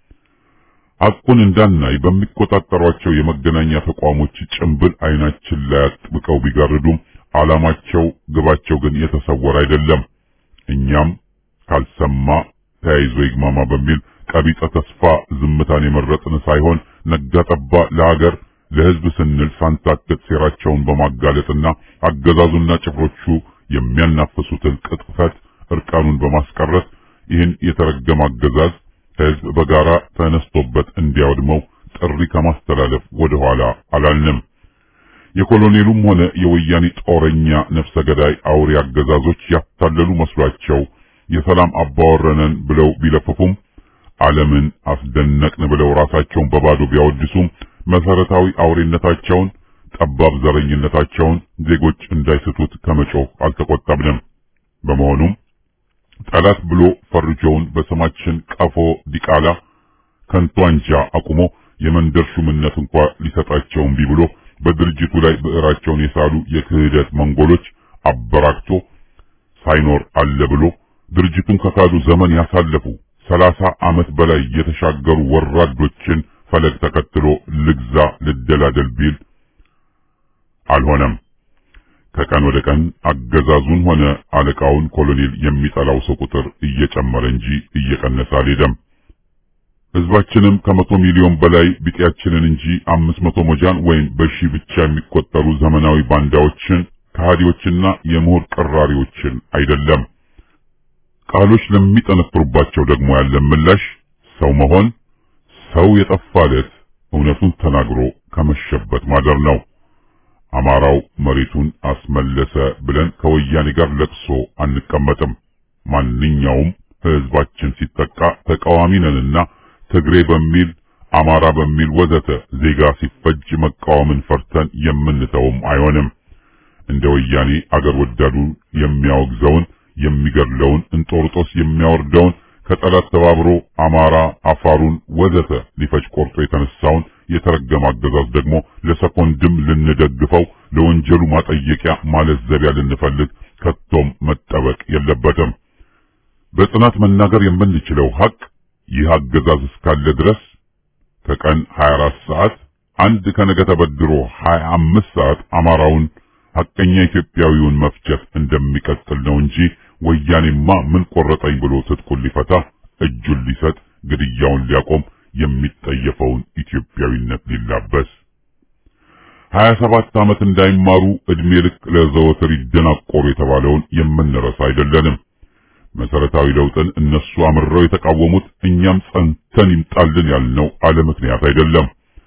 ሐቁን እንዳናይ በሚቆጣጠሯቸው የመገናኛ ተቋሞች ጭንብል አይናችን ላይ አጥብቀው ቢጋርዱም ዓላማቸው ግባቸው ግን የተሰወረ አይደለም። እኛም ካልሰማ ተያይዞ ይግማማ በሚል ቀቢጸ ተስፋ ዝምታን የመረጥን ሳይሆን ነጋ ጠባ ለሀገር ለሕዝብ ስንል ሳንታክት ሴራቸውን በማጋለጥና አገዛዙና ጭፍሮቹ የሚያናፍሱትን ቅጥፈት እርቃኑን በማስቀረት ይህን የተረገመ አገዛዝ ሕዝብ በጋራ ተነስቶበት እንዲያወድመው ጥሪ ከማስተላለፍ ወደ ኋላ አላልንም። የኮሎኔሉም ሆነ የወያኔ ጦረኛ ነፍሰ ገዳይ አውሬ አገዛዞች ያታለሉ መስሏቸው የሰላም አባወረነን ብለው ቢለፍፉም ዓለምን አስደነቅን ብለው ራሳቸውን በባዶ ቢያወድሱም መሰረታዊ አውሬነታቸውን፣ ጠባብ ዘረኝነታቸውን ዜጎች እንዳይስቱት ከመጮህ አልተቆጠብንም። በመሆኑም ጠላት ብሎ ፈርጆውን በስማችን ቀፎ ዲቃላ ከንቱ አንጃ አቁሞ የመንደር ሹምነት እንኳ ሊሰጣቸው እምቢ ብሎ በድርጅቱ ላይ ብዕራቸውን የሳሉ የክህደት መንጎሎች አበራክቶ ሳይኖር አለ ብሎ ድርጅቱን ከካዱ ዘመን ያሳለፉ ሰላሳ ዓመት በላይ የተሻገሩ ወራዶችን ፈለግ ተከትሎ ልግዛ ልደላደል ቢል አልሆነም። ከቀን ወደ ቀን አገዛዙን ሆነ አለቃውን ኮሎኔል የሚጠላው ሰው ቁጥር እየጨመረ እንጂ እየቀነሰ አልሄደም። ህዝባችንም ከመቶ ሚሊዮን በላይ ቢጤያችንን እንጂ አምስት መቶ ሞጃን ወይም በሺ ብቻ የሚቆጠሩ ዘመናዊ ባንዳዎችን ከሃዲዎችና የምሁር ቅራሪዎችን አይደለም። ቃሎች ለሚጠነክሩባቸው ደግሞ ያለን ምላሽ ሰው መሆን ሰው የጠፋለት እውነቱን ተናግሮ ከመሸበት ማደር ነው። አማራው መሬቱን አስመለሰ ብለን ከወያኔ ጋር ለቅሶ አንቀመጥም። ማንኛውም ህዝባችን ሲጠቃ ተቃዋሚ ነንና ትግሬ በሚል አማራ በሚል ወዘተ ዜጋ ሲፈጅ መቃወምን ፈርተን የምንተውም አይሆንም። እንደ ወያኔ አገር ወዳዱ የሚያወግዘውን የሚገድለውን እንጦርጦስ የሚያወርደውን ከጠላት ተባብሮ አማራ አፋሩን ወዘተ ሊፈጅ ቆርጦ የተነሳውን የተረገመ አገዛዝ ደግሞ ለሰኮንድም ልንደግፈው ለወንጀሉ ማጠየቂያ ማለዘቢያ ልንፈልግ ከቶም መጠበቅ የለበትም። በጽናት መናገር የምንችለው ሀቅ ይህ አገዛዝ እስካለ ድረስ ከቀን 24 ሰዓት አንድ ከነገ ተበድሮ 25 ሰዓት አማራውን ሐቀኛ ኢትዮጵያዊውን መፍጀት እንደሚቀጥል ነው እንጂ ወያኔማ ምን ቆረጠኝ ብሎ ትጥቁን ሊፈታ እጁን ሊሰጥ ግድያውን ሊያቆም የሚጠየፈውን ኢትዮጵያዊነት ሊላበስ ሀያ ሰባት ዓመት እንዳይማሩ ዕድሜ ልክ ለዘወትር ይደናቆሩ የተባለውን የምንረሳ አይደለንም። መሰረታዊ ለውጥን እነሱ አምርረው የተቃወሙት እኛም ጸንተን ይምጣልን ያልነው አለ ምክንያት አይደለም።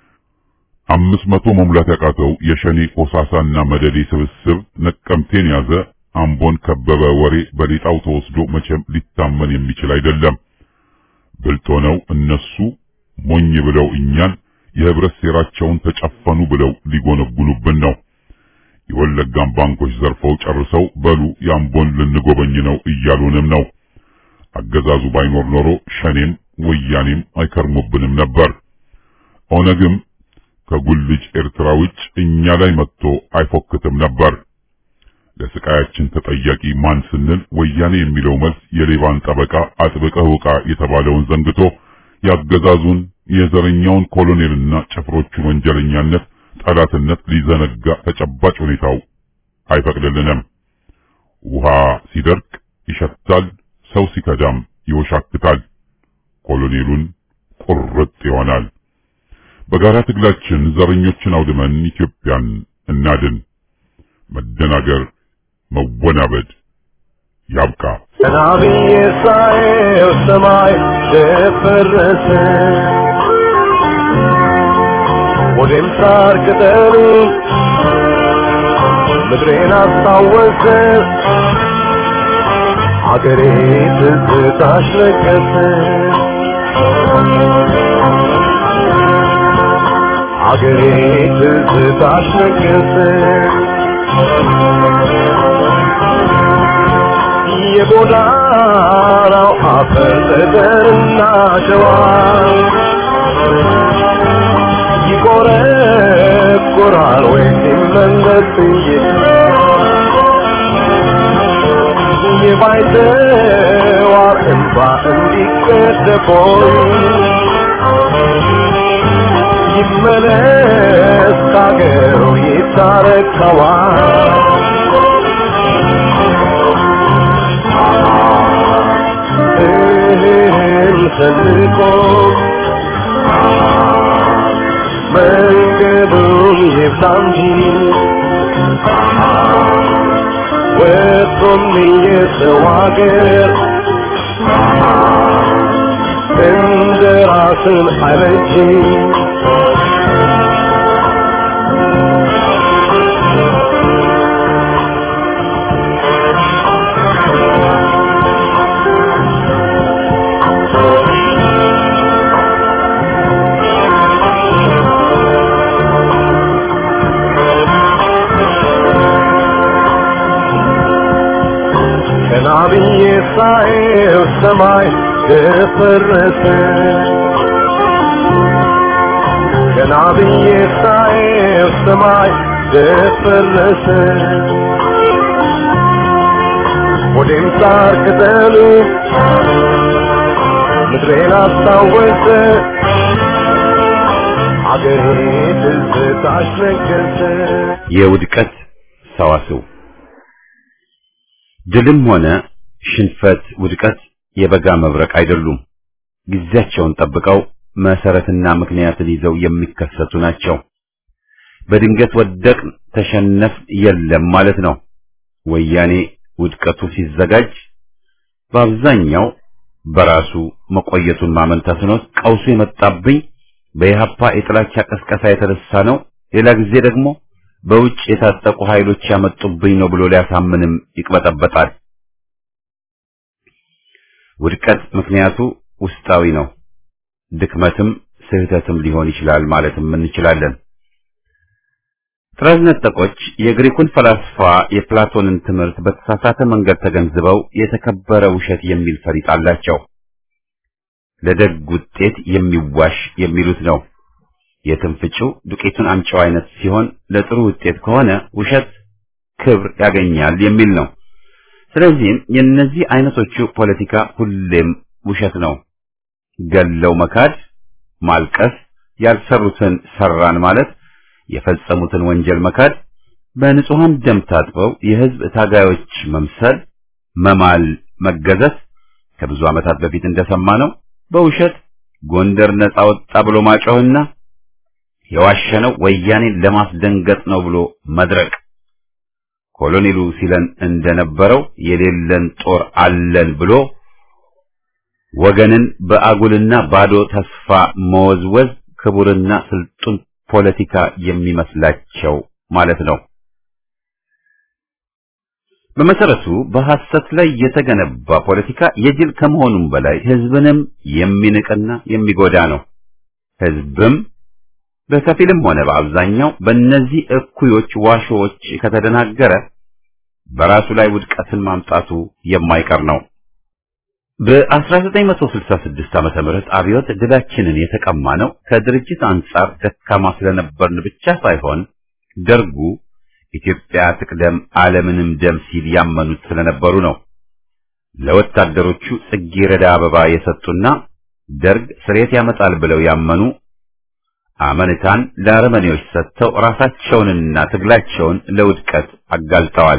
አምስት መቶ መሙላት ያቃተው የሸኔ ኮሳሳና መደዴ ስብስብ ነቀምቴን ያዘ፣ አምቦን ከበበ ወሬ በሌጣው ተወስዶ መቼም ሊታመን የሚችል አይደለም። ብልጥ ሆነው እነሱ ሞኝ ብለው እኛን የህብረት ሴራቸውን ተጨፈኑ ብለው ሊጎነጉኑብን ነው። የወለጋን ባንኮች ዘርፈው ጨርሰው በሉ የአምቦን ልንጎበኝ ነው እያሉንም ነው። አገዛዙ ባይኖር ኖሮ ሸኔም ወያኔም አይከርሙብንም ነበር። ኦነግም ከጉልጅ ኤርትራ ውጭ እኛ ላይ መጥቶ አይፎክትም ነበር። ለስቃያችን ተጠያቂ ማን ስንል ወያኔ የሚለው መልስ የሌባን ጠበቃ አጥብቀህ ውቃ የተባለውን ዘንግቶ ያገዛዙን የዘረኛውን ኮሎኔልና ጭፍሮቹን ወንጀለኛነት ጠላትነት ሊዘነጋ ተጨባጭ ሁኔታው አይፈቅድልንም። ውሃ ሲደርቅ ይሸታል፣ ሰው ሲከዳም ይወሻክታል፣ ኮሎኔሉን ቁርጥ ይሆናል። በጋራ ትግላችን ዘረኞችን አውድመን ኢትዮጵያን እናድን። መደናገር፣ መወናበድ ያብቃ። ሰላምዬ ሳየው ሰማይ ደፈረሰ ወዴም ሳር ቅጠሉ ምድሬን አስታወሰ አገሬ ትዝታሽ ነገሰ አገሬ ትዝታሽ ነገሰ የጎዳናው አፈር ጠጠርና ሸዋ ይቆረቁራል ወይ ሲመለስ የባይተዋር እንባ እንዲቀደቦይ ይመለስ ካገሩ ይታረከዋል እህል ሰንቆ መንገዱን ይብዛ እንጂ ወጥቶም የሰው አገር እንደ ራስን አይበጅ ቀና ብዬ ብዬ ሳየው ሰማይ ደፈረሰ ገና ብዬ ሳየው ሰማይ ደፈረሰ ወዴም ሳር ቅጠሉ ምድሬን አስታወሰ አገሬ ትዝታሽ ነገሰ የውድቀት ሰዋስው ድልም ሆነ ሽንፈት፣ ውድቀት የበጋ መብረቅ አይደሉም። ጊዜያቸውን ጠብቀው መሰረትና ምክንያትን ይዘው የሚከሰቱ ናቸው። በድንገት ወደቅን፣ ተሸነፍ የለም ማለት ነው። ወያኔ ውድቀቱ ሲዘጋጅ በአብዛኛው በራሱ መቆየቱን ማመን ተስኖት ቀውሱ የመጣብኝ በኢህአፓ የጥላቻ ቀስቀሳ የተነሳ ነው፣ ሌላ ጊዜ ደግሞ በውጭ የታጠቁ ኃይሎች ያመጡብኝ ነው ብሎ ሊያሳምንም ይቅበጠበጣል። ውድቀት ምክንያቱ ውስጣዊ ነው። ድክመትም ስህተትም ሊሆን ይችላል ማለትም እንችላለን። ጥራዝ ነጠቆች የግሪኩን ፈላስፋ የፕላቶንን ትምህርት በተሳሳተ መንገድ ተገንዝበው የተከበረ ውሸት የሚል ፈሪጥ አላቸው። ለደግ ውጤት የሚዋሽ የሚሉት ነው። የትንፍጩ ዱቄቱን አምጪው አይነት ሲሆን ለጥሩ ውጤት ከሆነ ውሸት ክብር ያገኛል የሚል ነው። ስለዚህም የእነዚህ አይነቶቹ ፖለቲካ ሁሌም ውሸት ነው። ገለው መካድ፣ ማልቀስ፣ ያልሰሩትን ሰራን ማለት፣ የፈጸሙትን ወንጀል መካድ፣ በንጹሐን ደም ታጥበው የህዝብ ታጋዮች መምሰል፣ መማል፣ መገዘት ከብዙ ዓመታት በፊት እንደሰማነው በውሸት ጎንደር ነጻ ወጣ ብሎ ማጮህና የዋሸነው ወያኔን ለማስደንገጥ ነው ብሎ መድረቅ ኮሎኔሉ ሲለን እንደነበረው የሌለን ጦር አለን ብሎ ወገንን በአጉልና ባዶ ተስፋ መወዝወዝ ክቡርና ስልጡን ፖለቲካ የሚመስላቸው ማለት ነው። በመሰረቱ በሐሰት ላይ የተገነባ ፖለቲካ የጅል ከመሆኑም በላይ ህዝብንም የሚንቅና የሚጎዳ ነው። ህዝብም በከፊልም ሆነ በአብዛኛው በእነዚህ እኩዮች ዋሾዎች ከተደናገረ በራሱ ላይ ውድቀትን ማምጣቱ የማይቀር ነው። በ1966 ዓመተ ምህረት አብዮት ድላችንን የተቀማ ነው ከድርጅት አንጻር ደካማ ስለነበርን ብቻ ሳይሆን ደርጉ ኢትዮጵያ ትቅደም ዓለምንም ደም ሲል ያመኑት ስለነበሩ ነው። ለወታደሮቹ ጽጌረዳ አበባ የሰጡና ደርግ ስሬት ያመጣል ብለው ያመኑ አመንታን ለአረመኔዎች ሰጥተው ራሳቸውንና ትግላቸውን ለውድቀት አጋልጠዋል።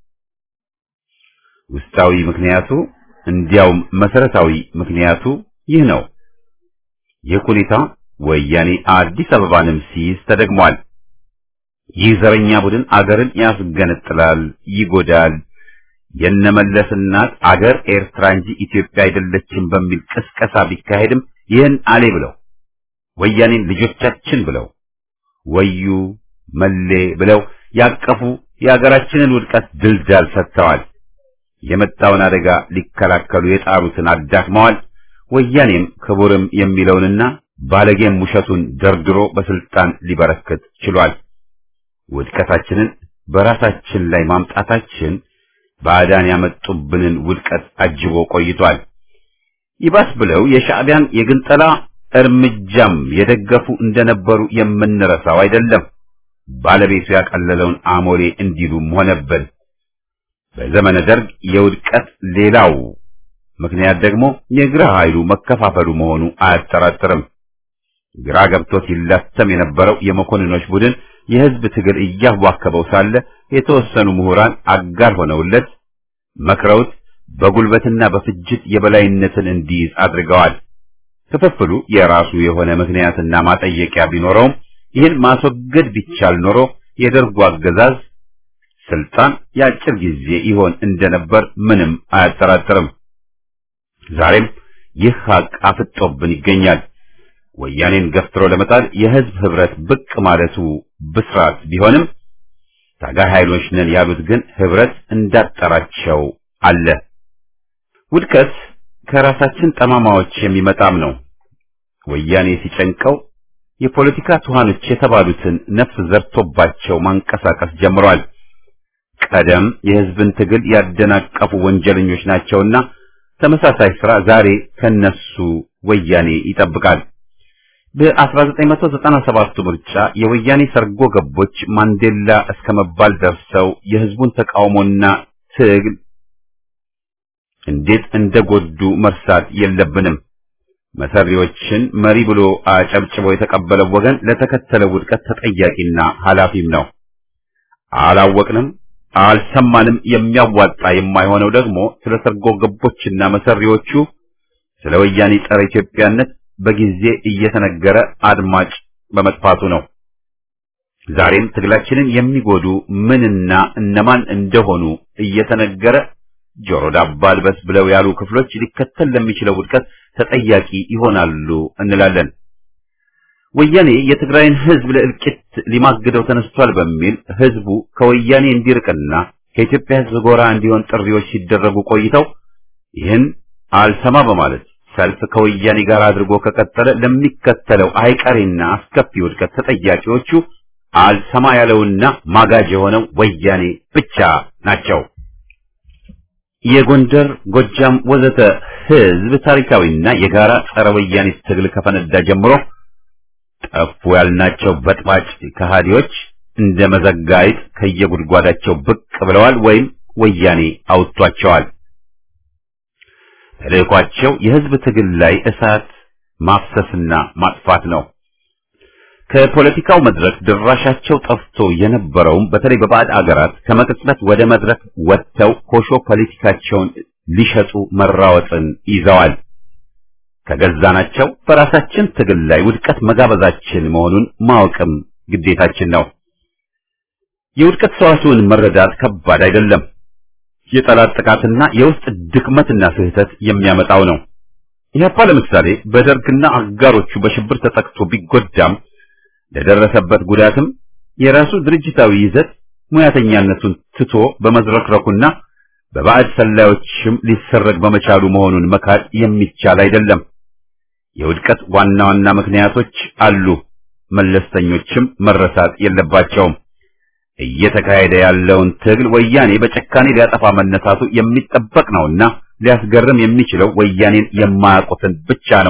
ውስጣዊ ምክንያቱ እንዲያውም መሰረታዊ ምክንያቱ ይህ ነው። ይህ ሁኔታ ወያኔ አዲስ አበባንም ሲይዝ ተደግሟል። ይህ ዘረኛ ቡድን አገርን ያስገነጥላል፣ ይጎዳል፣ የነመለስ እናት አገር ኤርትራ እንጂ ኢትዮጵያ አይደለችም በሚል ቅስቀሳ ቢካሄድም ይህን አሌ ብለው ወያኔን ልጆቻችን ብለው ወዩ መሌ ብለው ያቀፉ የሀገራችንን ውድቀት ድልዳል ሰጥተዋል። የመጣውን አደጋ ሊከላከሉ የጣሩትን አዳክመዋል። ወያኔም ክቡርም የሚለውንና ባለጌም ውሸቱን ደርድሮ በስልጣን ሊበረክት ችሏል። ውድቀታችንን በራሳችን ላይ ማምጣታችን ባዕዳን ያመጡብንን ውድቀት አጅቦ ቆይቷል። ይባስ ብለው የሻዕቢያን የግንጠላ እርምጃም የደገፉ እንደነበሩ የምንረሳው አይደለም። ባለቤቱ ያቀለለውን አሞሌ እንዲሉም ሆነብን። በዘመነ ደርግ የውድቀት ሌላው ምክንያት ደግሞ የግራ ኃይሉ መከፋፈሉ መሆኑ አያጠራጥርም። ግራ ገብቶት ይላተም የነበረው የመኮንኖች ቡድን የህዝብ ትግል እያዋከበው ሳለ የተወሰኑ ምሁራን አጋር ሆነውለት መክረውት በጉልበትና በፍጅት የበላይነትን እንዲይዝ አድርገዋል። ክፍፍሉ የራሱ የሆነ ምክንያትና ማጠየቂያ ቢኖረውም ይህን ማስወገድ ቢቻል ኖሮ የደርጉ አገዛዝ ስልጣን የአጭር ጊዜ ይሆን እንደነበር ምንም አያጠራጥርም። ዛሬም ይህ ሀቅ አፍጦብን ይገኛል። ወያኔን ገፍትሮ ለመጣል የህዝብ ህብረት ብቅ ማለቱ ብስራት ቢሆንም ታጋይ ኃይሎች ነን ያሉት ግን ህብረት እንዳጠራቸው አለ። ውድቀት ከራሳችን ጠማማዎች የሚመጣም ነው። ወያኔ ሲጨንቀው የፖለቲካ ትኋኖች የተባሉትን ነፍስ ዘርቶባቸው ማንቀሳቀስ ጀምሯል። ቀደም የህዝብን ትግል ያደናቀፉ ወንጀለኞች ናቸውና ተመሳሳይ ስራ ዛሬ ከነሱ ወያኔ ይጠብቃል። በ1997 ምርጫ የወያኔ ሰርጎ ገቦች ማንዴላ እስከ መባል ደርሰው የህዝቡን ተቃውሞና ትግል እንዴት እንደጎዱ መርሳት የለብንም። መሰሪዎችን መሪ ብሎ አጨብጭቦ የተቀበለው ወገን ለተከተለው ውድቀት ተጠያቂና ኃላፊም ነው። አላወቅንም፣ አልሰማንም። የሚያዋጣ የማይሆነው ደግሞ ስለ ሰርጎ ገቦችና መሰሪዎቹ ስለ ወያኔ ጸረ ኢትዮጵያነት በጊዜ እየተነገረ አድማጭ በመጥፋቱ ነው። ዛሬም ትግላችንን የሚጎዱ ምንና እነማን እንደሆኑ እየተነገረ ጆሮ ዳባ ልበስ ብለው ያሉ ክፍሎች ሊከተል ለሚችለው ውድቀት ተጠያቂ ይሆናሉ እንላለን። ወያኔ የትግራይን ህዝብ ለእልቂት ሊማግደው ተነስቷል በሚል ህዝቡ ከወያኔ እንዲርቅና ከኢትዮጵያ ህዝብ ጎራ እንዲሆን ጥሪዎች ሲደረጉ ቆይተው ይህን አልሰማ በማለት ሰልፍ ከወያኔ ጋር አድርጎ ከቀጠለ ለሚከተለው አይቀሬና አስከፊ ውድቀት ተጠያቂዎቹ አልሰማ ያለውና ማጋጅ የሆነው ወያኔ ብቻ ናቸው። የጎንደር፣ ጎጃም ወዘተ ህዝብ ታሪካዊና የጋራ ጸረ ወያኔ ትግል ከፈነዳ ጀምሮ ጠፉ ያልናቸው በጥባጭ ከሃዲዎች እንደ መዘጋይት ከየጉድጓዳቸው ብቅ ብለዋል ወይም ወያኔ አውጥቷቸዋል። ተልእኳቸው የህዝብ ትግል ላይ እሳት ማፍሰስና ማጥፋት ነው። ከፖለቲካው መድረክ ድራሻቸው ጠፍቶ የነበረውም በተለይ በባዕድ አገራት ከመቅጽበት ወደ መድረክ ወጥተው ኮሾ ፖለቲካቸውን ሊሸጡ መራወጥን ይዘዋል። ከገዛናቸው በራሳችን ትግል ላይ ውድቀት መጋበዛችን መሆኑን ማወቅም ግዴታችን ነው። የውድቀት ሰዋስውን መረዳት ከባድ አይደለም። የጠላት ጥቃትና የውስጥ ድክመትና ስህተት የሚያመጣው ነው። ኢህአፓ ለምሳሌ በደርግና አጋሮቹ በሽብር ተጠቅቶ ቢጎዳም ለደረሰበት ጉዳትም የራሱ ድርጅታዊ ይዘት ሙያተኛነቱን ትቶ በመዝረክረኩና በባዕድ ሰላዮችም ሊሰረግ በመቻሉ መሆኑን መካድ የሚቻል አይደለም። የውድቀት ዋና ዋና ምክንያቶች አሉ፣ መለስተኞችም መረሳት የለባቸውም። እየተካሄደ ያለውን ትግል ወያኔ በጨካኔ ሊያጠፋ መነሳቱ የሚጠበቅ ነውና ሊያስገርም የሚችለው ወያኔን የማያውቁትን ብቻ ነው።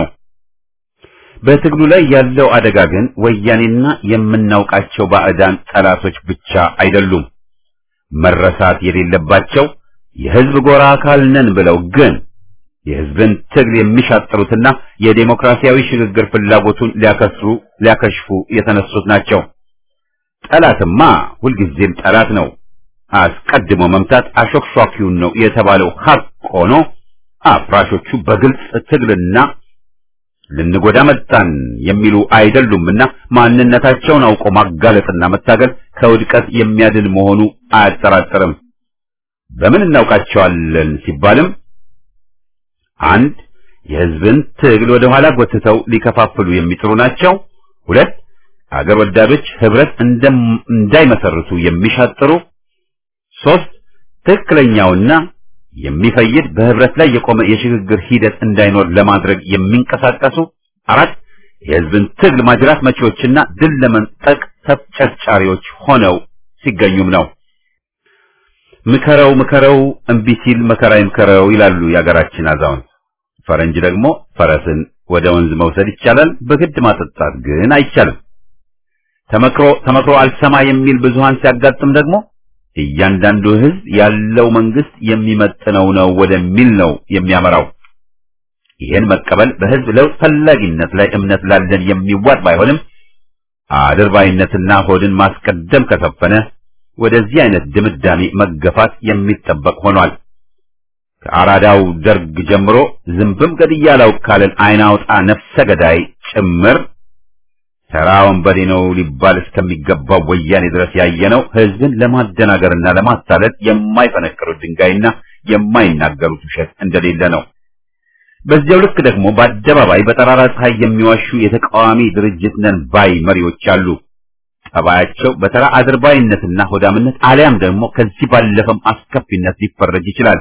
በትግሉ ላይ ያለው አደጋ ግን ወያኔና የምናውቃቸው ባዕዳን ጠላቶች ብቻ አይደሉም። መረሳት የሌለባቸው የህዝብ ጎራ አካል ነን ብለው ግን የህዝብን ትግል የሚሻጥሩትና የዴሞክራሲያዊ ሽግግር ፍላጎቱን ሊያከስሩ ሊያከሽፉ የተነሱት ናቸው። ጠላትማ ሁልጊዜም ጠላት ነው። አስቀድሞ መምታት አሾክሿኪውን ነው የተባለው ሀቅ ሆኖ አፍራሾቹ በግልጽ ትግልና ልንጎዳ መጣን የሚሉ አይደሉምና ማንነታቸውን አውቆ ማጋለጥና መታገል ከውድቀት የሚያድን መሆኑ አያጠራጥርም። በምን እናውቃቸዋለን ሲባልም አንድ የህዝብን ትግል ወደ ኋላ ጎትተው ሊከፋፍሉ የሚጥሩ ናቸው። ሁለት አገር ወዳዶች ህብረት እንዳይመሰርቱ የሚሻጥሩ፣ ሶስት ትክክለኛውና የሚፈይድ በህብረት ላይ የቆመ የሽግግር ሂደት እንዳይኖር ለማድረግ የሚንቀሳቀሱ፣ አራት የህዝብን ትግል ማጅራት መቺዎችና ድል ለመንጠቅ ተፍጨርጫሪዎች ሆነው ሲገኙም ነው። ምከረው ምከረው እምቢ ሲል መከራ ይምከረው ይላሉ የአገራችን አዛውንት። ፈረንጅ ደግሞ ፈረስን ወደ ወንዝ መውሰድ ይቻላል፣ በግድ ማጠጣት ግን አይቻልም። ተመክሮ ተመክሮ አልሰማ የሚል ብዙሃን ሲያጋጥም ደግሞ እያንዳንዱ ህዝብ ያለው መንግስት የሚመጥነው ነው ወደሚል ነው የሚያመራው። ይህን መቀበል በህዝብ ለውጥ ፈላጊነት ላይ እምነት ላለን የሚዋጥ ባይሆንም አድርባይነትና ሆድን ማስቀደም ከሰፈነ ወደዚህ አይነት ድምዳሜ መገፋት የሚጠበቅ ሆኗል። ከአራዳው ደርግ ጀምሮ ዝንብም ገድያ አላውቅ ካለን አይን አውጣ ነፍሰ ገዳይ ጭምር ተራ ወንበዴ ነው ሊባል እስከሚገባው ወያኔ ድረስ ያየነው ህዝብን ለማደናገርና ለማታለል የማይፈነቅሩት ድንጋይና የማይናገሩት ውሸት እንደሌለ ነው። በዚያው ልክ ደግሞ በአደባባይ በጠራራ ፀሐይ የሚዋሹ የተቃዋሚ ድርጅት ነን ባይ መሪዎች አሉ። ጠባያቸው በተራ አድርባይነትና ሆዳምነት አሊያም ደግሞ ከዚህ ባለፈም አስከፊነት ሊፈረጅ ይችላል።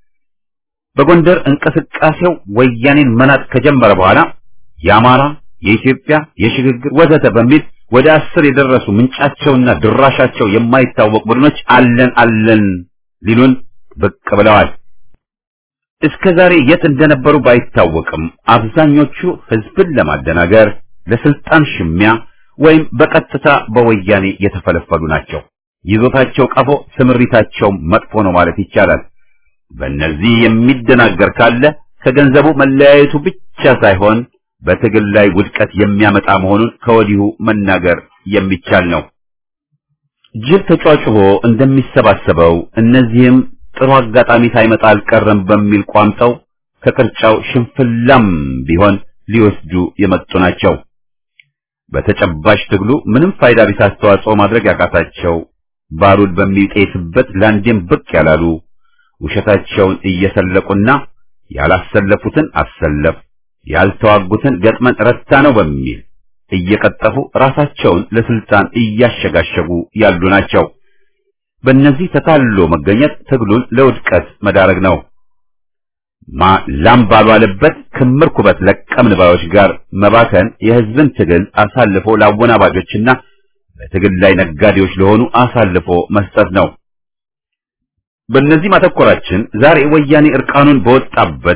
በጎንደር እንቅስቃሴው ወያኔን መናጥ ከጀመረ በኋላ የአማራ፣ የኢትዮጵያ፣ የሽግግር ወዘተ በሚል ወደ አስር የደረሱ ምንጫቸውና ድራሻቸው የማይታወቅ ቡድኖች አለን አለን ሊሉን ብቅ ብለዋል። እስከ ዛሬ የት እንደነበሩ ባይታወቅም አብዛኞቹ ህዝብን ለማደናገር ለስልጣን ሽሚያ ወይም በቀጥታ በወያኔ የተፈለፈሉ ናቸው። ይዞታቸው ቀፎ፣ ስምሪታቸው መጥፎ ነው ማለት ይቻላል። በእነዚህ የሚደናገር ካለ ከገንዘቡ መለያየቱ ብቻ ሳይሆን በትግል ላይ ውድቀት የሚያመጣ መሆኑን ከወዲሁ መናገር የሚቻል ነው። ጅብ ተጫጭቦ እንደሚሰባሰበው እነዚህም ጥሩ አጋጣሚ ሳይመጣ አልቀረም በሚል ቋምጠው ከቅርጫው ሽንፍላም ቢሆን ሊወስዱ የመጡ ናቸው። በተጨባጭ ትግሉ ምንም ፋይዳ ቢስ አስተዋጽኦ ማድረግ ያቃታቸው ባሩድ በሚጤስበት ላንዴም ብቅ ያላሉ ውሸታቸውን እየሰለቁና ያላሰለፉትን አሰለፍ ያልተዋጉትን ገጥመን ረታ ነው በሚል እየቀጠፉ ራሳቸውን ለስልጣን እያሸጋሸጉ ያሉ ናቸው። በእነዚህ ተታሎ መገኘት ትግሉን ለውድቀት መዳረግ ነው። ማ ላም ባልዋለበት ክምር ኩበት ለቀምን ባዮች ጋር መባከን የህዝብን ትግል አሳልፎ ለአወናባጆችና በትግል ላይ ነጋዴዎች ለሆኑ አሳልፎ መስጠት ነው። በእነዚህ ማተኮራችን ዛሬ ወያኔ እርቃኑን በወጣበት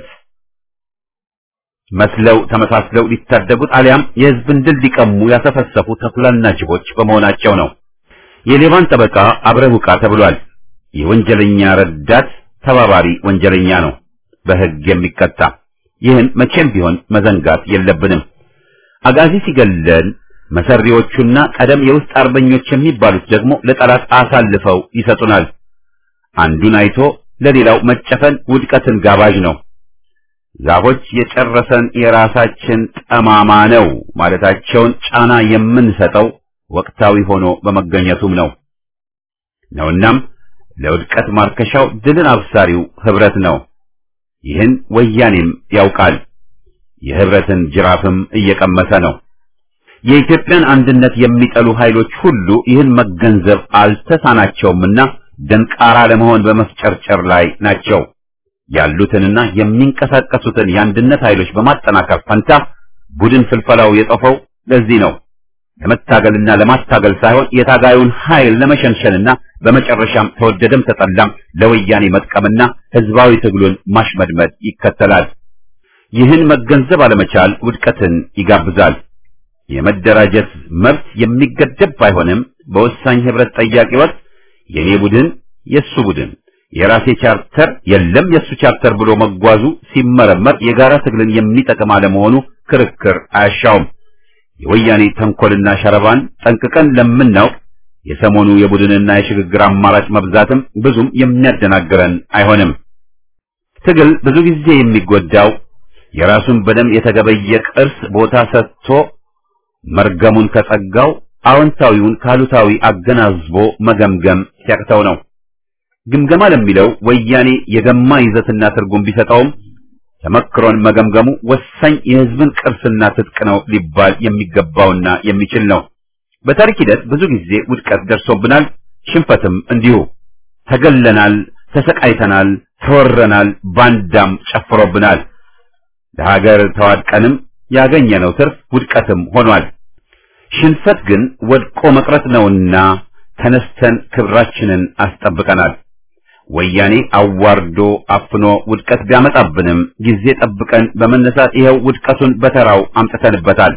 መስለው ተመሳስለው ሊታደጉት አሊያም የህዝብን ድል ሊቀሙ ያሰፈሰፉ ተኩላና ጅቦች በመሆናቸው ነው። የሌባን ጠበቃ አብረህ ውቃ ተብሏል። የወንጀለኛ ረዳት ተባባሪ ወንጀለኛ ነው በህግ የሚቀጣ። ይህን መቼም ቢሆን መዘንጋት የለብንም። አጋዚ ሲገለን መሰሪዎቹና ቀደም የውስጥ አርበኞች የሚባሉት ደግሞ ለጠላት አሳልፈው ይሰጡናል። አንዱን አይቶ ለሌላው መጨፈን ውድቀትን ጋባዥ ነው። ዛፎች የጨረሰን የራሳችን ጠማማ ነው ማለታቸውን ጫና የምንሰጠው ወቅታዊ ሆኖ በመገኘቱም ነው ነውናም ለውድቀት ማርከሻው ድልን አብሳሪው ህብረት ነው። ይህን ወያኔም ያውቃል። የህብረትን ጅራፍም እየቀመሰ ነው። የኢትዮጵያን አንድነት የሚጠሉ ኃይሎች ሁሉ ይህን መገንዘብ አልተሳናቸውምና ደንቃራ ለመሆን በመፍጨርጨር ላይ ናቸው። ያሉትንና የሚንቀሳቀሱትን የአንድነት ኃይሎች በማጠናከር ፈንታ ቡድን ፍልፈላው የጠፈው ለዚህ ነው። ለመታገልና ለማስታገል ሳይሆን የታጋዩን ኃይል ለመሸንሸንና በመጨረሻም ተወደደም ተጠላም ለወያኔ መጥቀምና ህዝባዊ ትግሉን ማሽመድመድ ይከተላል። ይህን መገንዘብ አለመቻል ውድቀትን ይጋብዛል። የመደራጀት መብት የሚገደብ ባይሆንም በወሳኝ ህብረት ጠያቂ ወቅት የኔ ቡድን የሱ ቡድን የራሴ ቻርተር የለም የሱ ቻርተር ብሎ መጓዙ ሲመረመር የጋራ ትግልን የሚጠቅም አለመሆኑ ክርክር አያሻውም። የወያኔ ተንኮልና ሸረባን ጠንቅቀን ለምናውቅ የሰሞኑ የቡድንና የሽግግር አማራጭ መብዛትም ብዙም የሚያደናግረን አይሆንም። ትግል ብዙ ጊዜ የሚጎዳው የራሱን በደም የተገበየ ቅርስ ቦታ ሰጥቶ መርገሙን ከጸጋው አዎንታዊውን ካሉታዊ አገናዝቦ መገምገም ሲያቅተው ነው። ግምገማ ለሚለው ወያኔ የገማ ይዘትና ትርጉም ቢሰጠውም ተመክሮን መገምገሙ ወሳኝ የህዝብን ቅርስና ትጥቅ ነው ሊባል የሚገባውና የሚችል ነው። በታሪክ ሂደት ብዙ ጊዜ ውድቀት ደርሶብናል፣ ሽንፈትም እንዲሁ። ተገለናል፣ ተሰቃይተናል፣ ተወረናል፣ ባንዳም ጨፍሮብናል። ለሀገር ተዋድቀንም ያገኘነው ትርፍ ውድቀትም ሆኗል። ሽንፈት ግን ወድቆ መቅረት ነውና ተነስተን ክብራችንን አስጠብቀናል። ወያኔ አዋርዶ አፍኖ ውድቀት ቢያመጣብንም ጊዜ ጠብቀን በመነሳት ይኸው ውድቀቱን በተራው አምጥተንበታል።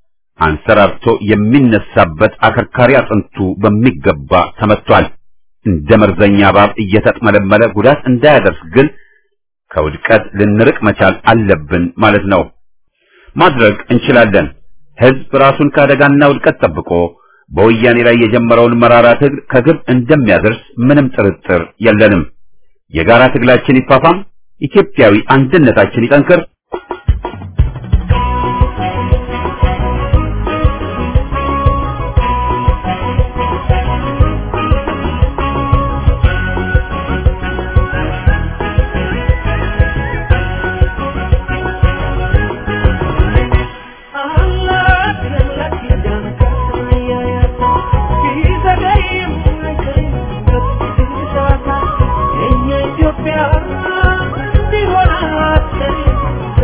አንሰራርቶ የሚነሳበት አከርካሪ አጥንቱ በሚገባ ተመቷል። እንደ መርዘኛ እባብ እየተጥመለመለ ጉዳት እንዳያደርስ ግን ከውድቀት ልንርቅ መቻል አለብን ማለት ነው። ማድረግ እንችላለን። ህዝብ ራሱን ከአደጋና ውድቀት ጠብቆ በወያኔ ላይ የጀመረውን መራራ ትግል ከግብ እንደሚያደርስ ምንም ጥርጥር የለንም። የጋራ ትግላችን ይፋፋም፣ ኢትዮጵያዊ አንድነታችን ይጠንክር። ኢትዮጵያ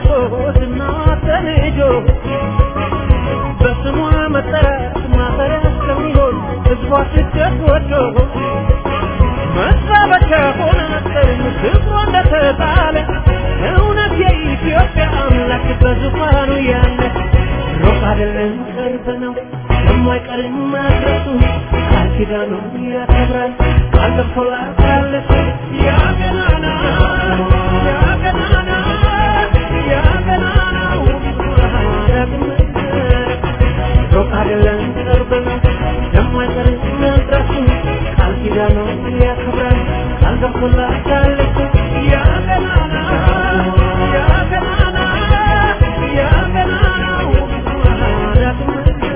አጎትና ተልጆ በስሟ መጠራት ማፈሪያ ስለሚሆን ህዝቧ ስደት ወዶ መሳበቻ ሆነ መሰለኝ ክብሯ እንደተጣለ እውነት የኢትዮጵያ አምላክ በዙፋኑ ያለ ሩቅ አይደለም ቅርብ ነው የማይቀርም መድረሱ ቃል ኪዳኑን ያከብራል ቃል ገብቶላታል ያ ገናና ያ ገናና ያ ገናናው ዳግም ሩቅ አይደለም ቅርብ ነው የማይቀርም መድረሱ ቃል ኪዳኑን ያከብራል ቃል ገብቶላታል ያ ገናና ያ ገናና ያ ገናናው ዳግም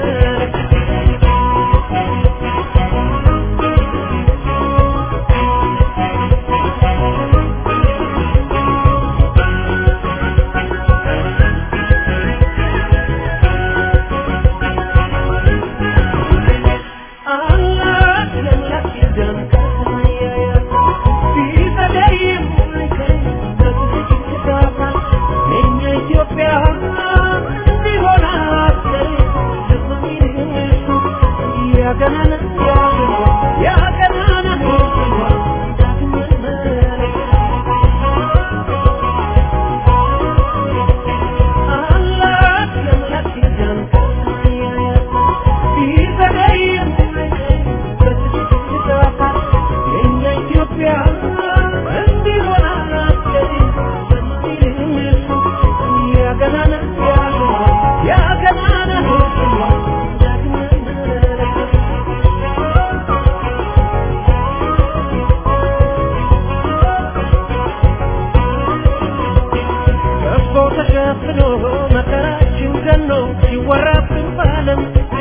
በጎ ተሸፍኖ መከራችን ገኖ ሲወራብን ባለም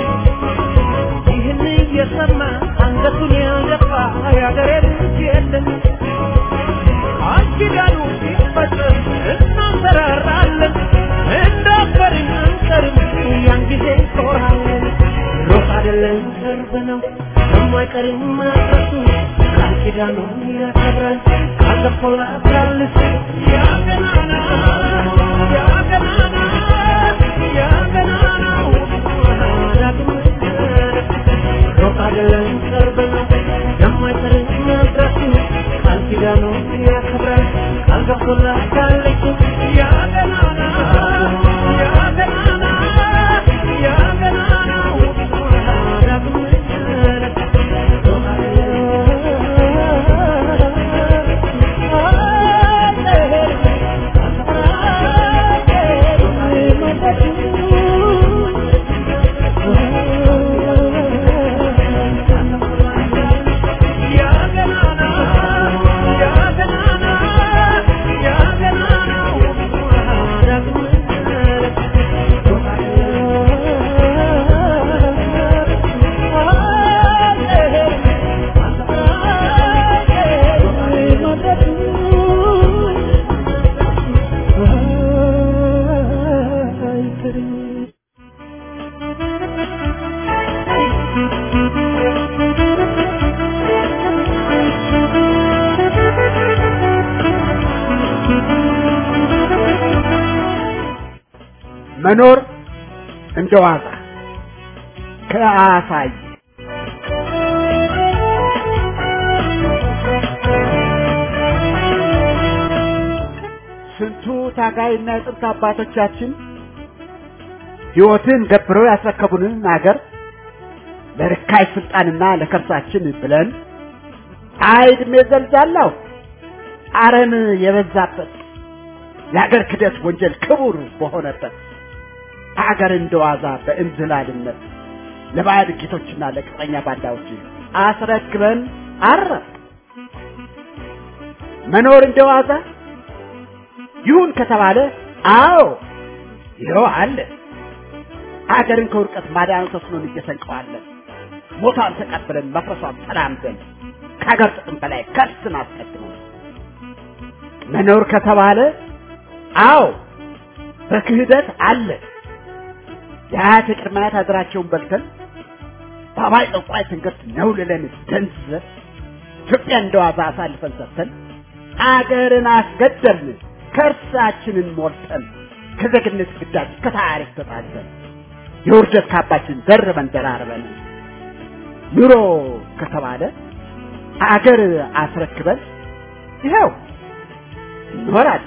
ይህን እየሰማ አንገቱን ያልደፋ የአገሬ ልጅ የለም። ቃል ኪዳኑ ሲፈጸም እናንሰራራለን፣ እንዳፈርን አንቀርም፣ ያን ጊዜ እንኮራለን። ሩቅ አይደለም ቅርብ ነው የማይቀርም መድረሱ ቃል ኪዳኑን ያከብራል ቃል ገብቶላታል ያ ገናና ያ ገናና ያ ገናናው ዳግም ሩቅ አይደለም ቅርብ ነው የማይቀርም መድረሱ ቃል ኪዳኑን ያከብራል ቃል ገብቶላታል ያ ገናና ያ ገናና ያ ገናናው ዳግም ያ ገናና ያ ገናና ያ ገናናው ዳግም መኖር እንደ ዋዛ ከአሳይ ስንቱ ታጋይና የጥንት አባቶቻችን ሕይወትን ገብረው ያስረከቡንን አገር ለርካይ ስልጣንና ለከርሳችን ብለን አይድሜ ዘልዛላው አረም የበዛበት የአገር ክደት ወንጀል ክቡር በሆነበት አገር እንደዋዛ በእንዝላልነት ለባዕድ ጌቶችና ለቅጠኛ ባንዳዎች አስረክበን አረፍ መኖር እንደዋዛ ይሁን ከተባለ አዎ ይኸው አለ አገርን ከውድቀት ማዳኑ ተስኖን እየሰንቀዋለን ሞቷን ተቀብለን መፍረሷን ተራምደን ከሀገር ጥቅም በላይ ከርስን አስቀድመን መኖር ከተባለ አዎ በክህደት አለ የአያት የቅድመ አያት ሀገራቸውን በልተን በአባይ ጠንቋይ ትንግርት ነውልለን ደንዝዘን ኢትዮጵያ እንደዋዛ አሳልፈን ሰጥተን አገርን አስገደልን ከእርሳችንን ሞልተን ከዜግነት ግዳጅ ከታሪክ ተጣልተን የውርደት ካባችን ደርበን ደራርበን ኑሮ ከተባለ አገር አስረክበን ይኸው እንኖራለን።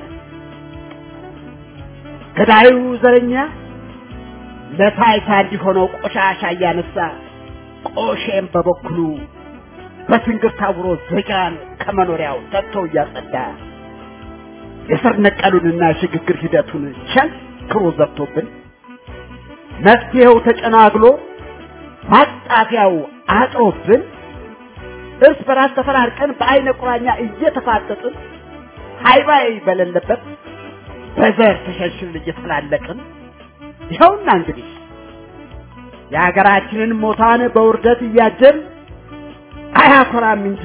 ገዳዩ ዘረኛ ለታይታ እንዲሆነው ቆሻሻ እያነሳ ቆሼም በበኩሉ በትንግር ታውሮ ዜጋን ከመኖሪያው ሰጥቶ እያጸዳ የስር ነቀሉንና የሽግግር ሂደቱን ቸንክሮ ዘግቶብን መፍትሄው ተጨናግሎ ማጣፊያው አጥሮብን እርስ በራስ ተፈራርቀን በአይነ ቁራኛ እየተፋጠጥን ሃይባይ በሌለበት በዘር ተሸንሽን እየተፈላለቅን ይኸውና እንግዲህ የሀገራችንን ሞታን በውርደት እያጀን አያኮራም እንጂ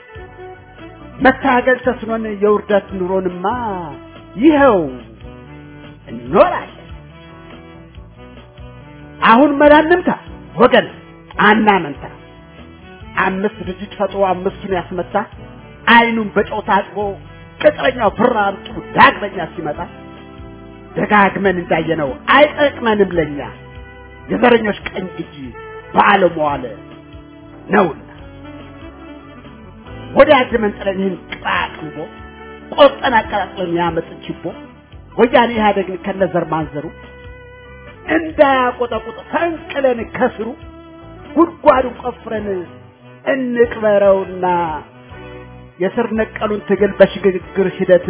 መታገል ተስኖን የውርደት ኑሮንማ ይኸው እንኖራለን። አሁን መላንምታ ወገን አናመንታ። አምስት ድርጅት ፈጥሮ አምስቱን ያስመታ አይኑን በጨው ታጥቦ ቅጥረኛው ብር አምጡ ዳግመኛ ሲመጣ ደጋግመን እንዳየነው አይጠቅመንም ለኛ የዘረኞች ቀኝ እጅ ባለመዋለ ነውና ወዳጅ መንጥለን ይህን ቅጣቅንቦ ቆርጠን አቀጣጥለን ያመጥን ችቦ ወያኔ ኢህአደግን ከነዘር ማንዘሩ እንዳያቆጠቁጥ ፈንቅለን ከስሩ ጉድጓዱን ቆፍረን እንቅበረውና የስር ነቀሉን ትግል በሽግግር ሂደት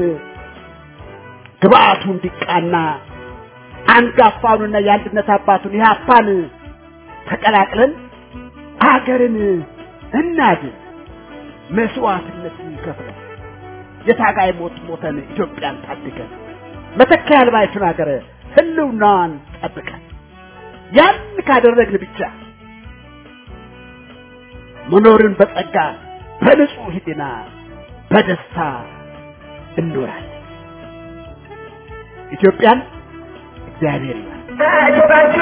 ግብአቱ እንዲቃና አንጋፋውንና የአንድነት አባቱን ኢህአፓን ተቀላቅለን አገርን እናድን። መስዋዕትነት ይከፍላል። የታጋይ ሞት ሞተን ኢትዮጵያን ታድገን መተኪያ ያልባይቱን ሀገር ህልውናዋን ጠብቀን ያን ካደረግን ብቻ መኖርን በጸጋ በንጹህ ህሊና በደስታ እንኖራለን። ኢትዮጵያን እግዚአብሔር ይባል።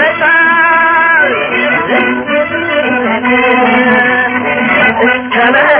Come on.